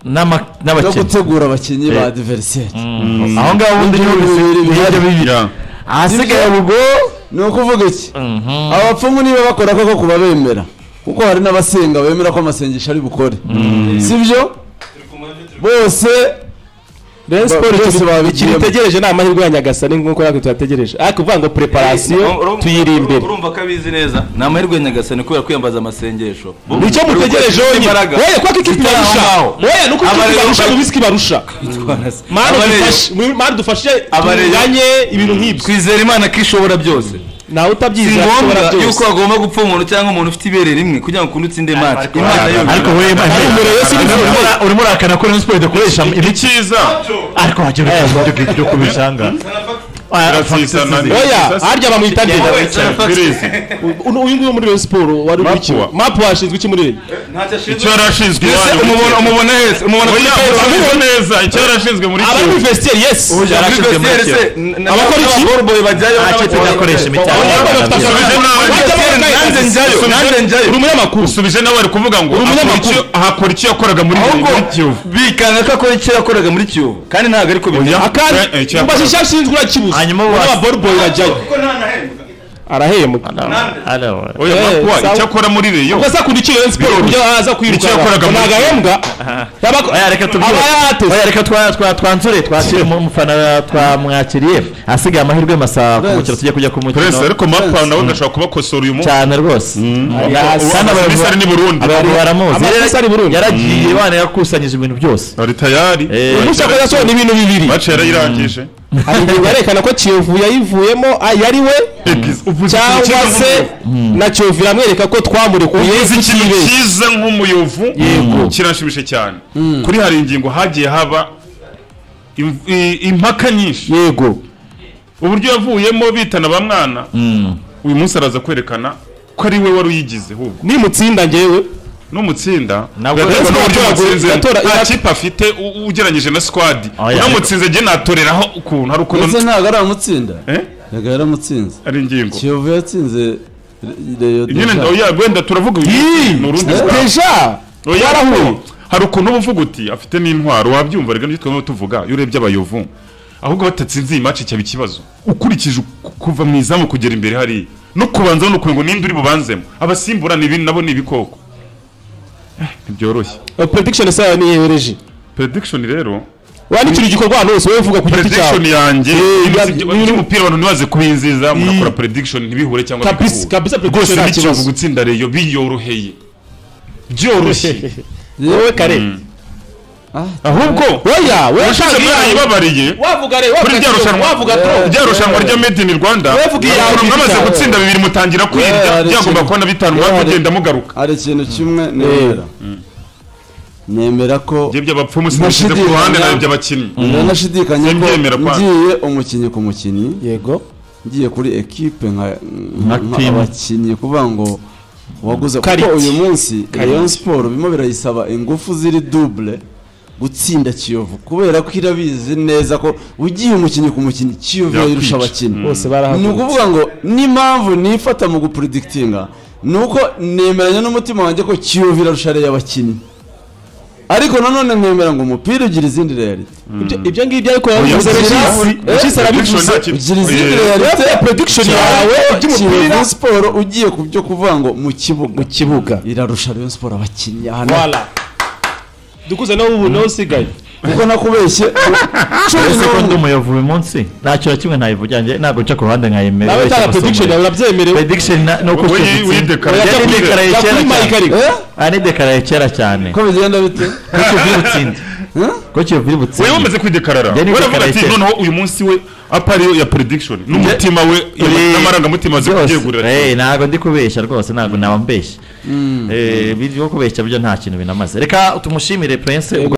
n'ama-
no
n'abakinnyi
gutegura abakinnyi ba
Eh.
adversaire
Mm. aho ngaho ubundi niho
Ibyo bibiri
bisi-
bihari.
nibyo bibiri
Ya.
ahasigaye ubwo
ni ukuvuga iki abapfumu niba bakora koko kuba bemera kuko hari n'abasenga bemera ko amasengesho ari bukore sibyo bose
Rayon Sport
Ba- byose
ikintu-
babigiyemo.
ikintu itegereje ni amahirwe ya Nyagasani nk'uko natwe tuyategereje. Ariko kuvuga ngo preparation tuyiri imbere.
urumva ko abizi neza ni amahirwe ya nyagasani kubera kwiyambaza amasengesho
Nicyo mutegereje yonyine.
Imbaraga.
Oya kwa kikipi
Zitari aho
barusha.
ngaho.
Oya nuko
Abareba
kikipi barusha
bari-
mu bisiki barusha. Mana
Abareba.
dufashe, mana dufashe
Abareba.
tunganye ibintu nk'ibyo.
twizera imana ko ishobora byose
Nawe
si
utabyizera
ngombwa
ashobora byose.
yuko hagomba gupfa umuntu cyangwa umuntu ufite ibere rimwe kugira ngo ukunde utsinde match imana yo
ariko wowe urimo- urimo urakana ko Rayon Sport idakoresha ibiki
icyiza
ariko wagira ibyo byo kubishanga
Birasisana.
Oya, harya bamwita nde?
Birizi.
Uno- uyu nguyu wo muri Rayon Sport wari
Mapuwa.
urikiwe. Mapu washinzwe iki muri Rayon?
icyo yarashinzwe iwanyu
umubona hese umubona
Oya, urabibona neza icyo yarashinzwe muri
Abari muri
Kiyovu.
vestiaire, yes. Abakora
abakora
iki?
bajyayo
ntacyo tudakoresha imitako
Usubije nawe.
nanze njyayo nanze njyayo
Uri umunyamakuru.
usubije nawe ari kuvuga ngo akora
umunyamakuru.
icyo- ahakora icyo yakoraga muri
ahubwo
muri Kiyovu
bikanga ko akora icyo yakoraga muri kiyovu kandi ntabwo ariko bimeze
Eh, eh,
Akandi
icyakora.
mubaze icyo ashinzwe urakibuze.
Hanyuma
Uno
wasi-
wa ball boy urajyayo. Arahembwa.
oya
Eh,
makuwa
sawa.
icyo akora muri reyo
Ubwo se akunda iyo Rayon Sport
Birori.
kujya haza kwiruka.
Nicyo yakoraga muri-
Ni agahembwa. Yabako-
Oya, reka tubyuke.
Aba yahateze.
Oya, reka twa- twa- twanzure twakire umufana twamwakiriye ahasigaye amahirwe y'amasaha ku mukino tujya kujya ku
puresi
mukino
ariko mapa nawe ndashobora kubakosora uyu munsi
cyane rwose
Yasi.
Kandi abayobozi-
abasirikare ni burundi
abantu baramuzi
Amakosa ari Burundi.
yaragiye wana yakusanyije ibintu byose
ari tayari
Eh,
Uyu munsi yakoze yasohoye n'ibintu bibiri.
baca yarayirangije
Aringingo arerekana ko Kiyovu yayivuyemo ah, yari we
Egize. Uvuze ikintu cyiza
cyangwa se
nk'umuyovu.
na Kiyovu iramwereka ko twamurekuye
uvuze ikintu cyiza nk'umuyovu kiranshimisha cyane kuri hari ingingo hagiye haba im- i- impaka nyinshi
yego
uburyo yavuyemo bitana ba mwana uyu munsi araza kwerekana ko ari we wari uyigize ahubwo
nimutsinda ngewe
n'umutsinda
Nabwo-
biraterwa n'uburyo
Yatora-
watsinze.
yatora-
nta
yat-
kipe afite u- ugereranyije na squad
Oya,
unamutsinze njye natoreraho ukuntu hari ukuntu
ndetse ntabwo ari amutsinda
Eh?
ntabwo yaramutsinze
ari ingingo
kiyovu yatsinze Re- Rayo
nyine
Deja.
oya wenda turavuga uyu ni urundi rwanda.
deja
Oya,
twarahuye
ariko hari ukuntu uba uvuga uti afite n'intwaro wabyumva reka nibyo twaba tuvuga iyo urebye abayovu ahubwo batatsinze iyi match cyaba ikibazo ukurikije uku- kuva mu izamu kugera imbere hariya no kubanza no kureba ngo ninde uri bubanzemo abasimbura ni ibintu nabo ni ibikoko Eh, ntibyoroshye
Eh, prediction sawa ni yewe reji
prediction rero
wandikira igikorwa ahantu hose wowe uvuga ku giti
prediction
cyawe
yanjye
Eh, ya-
y'umupira- y'umupira abantu ntibaze kubinziza mugakora prediction ntibihure cyangwa
kabisa kabisa
rwose
prediction nta
n'ikibazo
kibazo
gutsinda reyo biyoroheye byoroshye
yewe kare
ahubwo
oya wewe
washize
ushaka iyawe.
mwayibabariye
wavuga re
kuri
wavuga
rya
tro
rushanwa
wavuga tro
rya rushanwa rya made in rwanda
Wevuga iyawe,
ukuntu mwamaze
iyawe.
gutsinda bibiri mutangira kwirya
hari
byagomba
ikintu-
kubona bitanu
Yewe, hari-
mwakugenda mugaruka
hari ikintu kimwe nemera nemera ko
ibyo by'abapfumu sinashyize ku
Nashidikanya.
ruhande nawe by'abakinnyi
ndanashidikanya ko
Simbyemera kwanza.
ngiye umukinnyi ku mukinnyi
yego
ngiye kuri ekipe nka
Nka
nka-
team.
abakinnyi kuvuga ngo waguze
Kariti.
kuko uyu munsi Rayon Sport bimo birayisaba ingufu ziri double gutsinda Kiyovu kubera ko irabizi neza ko ugiye umukinnyi ku mukinnyi Kiyovu
Yakwica.
yayirusha abakinnyi
bose
ni
barahagurutse
ukuvuga ngo n'impamvu nifata mu gupuredikitinga ni uko nemeranya n'umutima wanjye ko Kiyovu irarusha Rayon abakinnyi ariko nanone nkemera ngo umupira ugira izindi reality
Ibyo- ibyo ngibyo ariko
Oya,
yabivuze
prediction-
Regis Regis
prediction
arabivuze
nta kintu-
ugira izindi
Oya.
reality
Uretse prediction yawe iby'umupira
Kiyovu siporo ugiye ku byo kuvuga ngo mu kibuga
mu kibuga
irarusha Rayon Sport abakinnyi aha na-
wala dukuze nawe ubu nawe usigaye
kuko nakubeshye cumi
ese ko ndi
n'umwe
umuyovu uyu munsi ntacyo na kimwe ntabivuga njye ntabwo nca ku ruhande nkayemera
nawe tanga prediction yawe urabyemerewe
prediction na- ni uko
We- we-
ushyigikiye.
wiyidekaraye.
Yari idekaraye
Jya
kera
kuri
cyane.
Mike ariko
Eh?
Ah, nidekaraye kera cyane
ko bigenda bite
ko kiyovu iri butsinde
Eh?
ko kiyovu iri butsinde
wewe wamaze kwidekarara
Njye nidekaraye
waravuga ati
cyera.
noneho uyu munsi we apariyo ya prediction n'umutima we
Uri-
n'amarangamutima azi
byose.
kubyegurira
Eh, ntabwo ndi kubeshya rwose ntabwo naba mbeshya Eh, biri byo kubeshya byo nta kintu binamaze reka tumushimire prince ubwo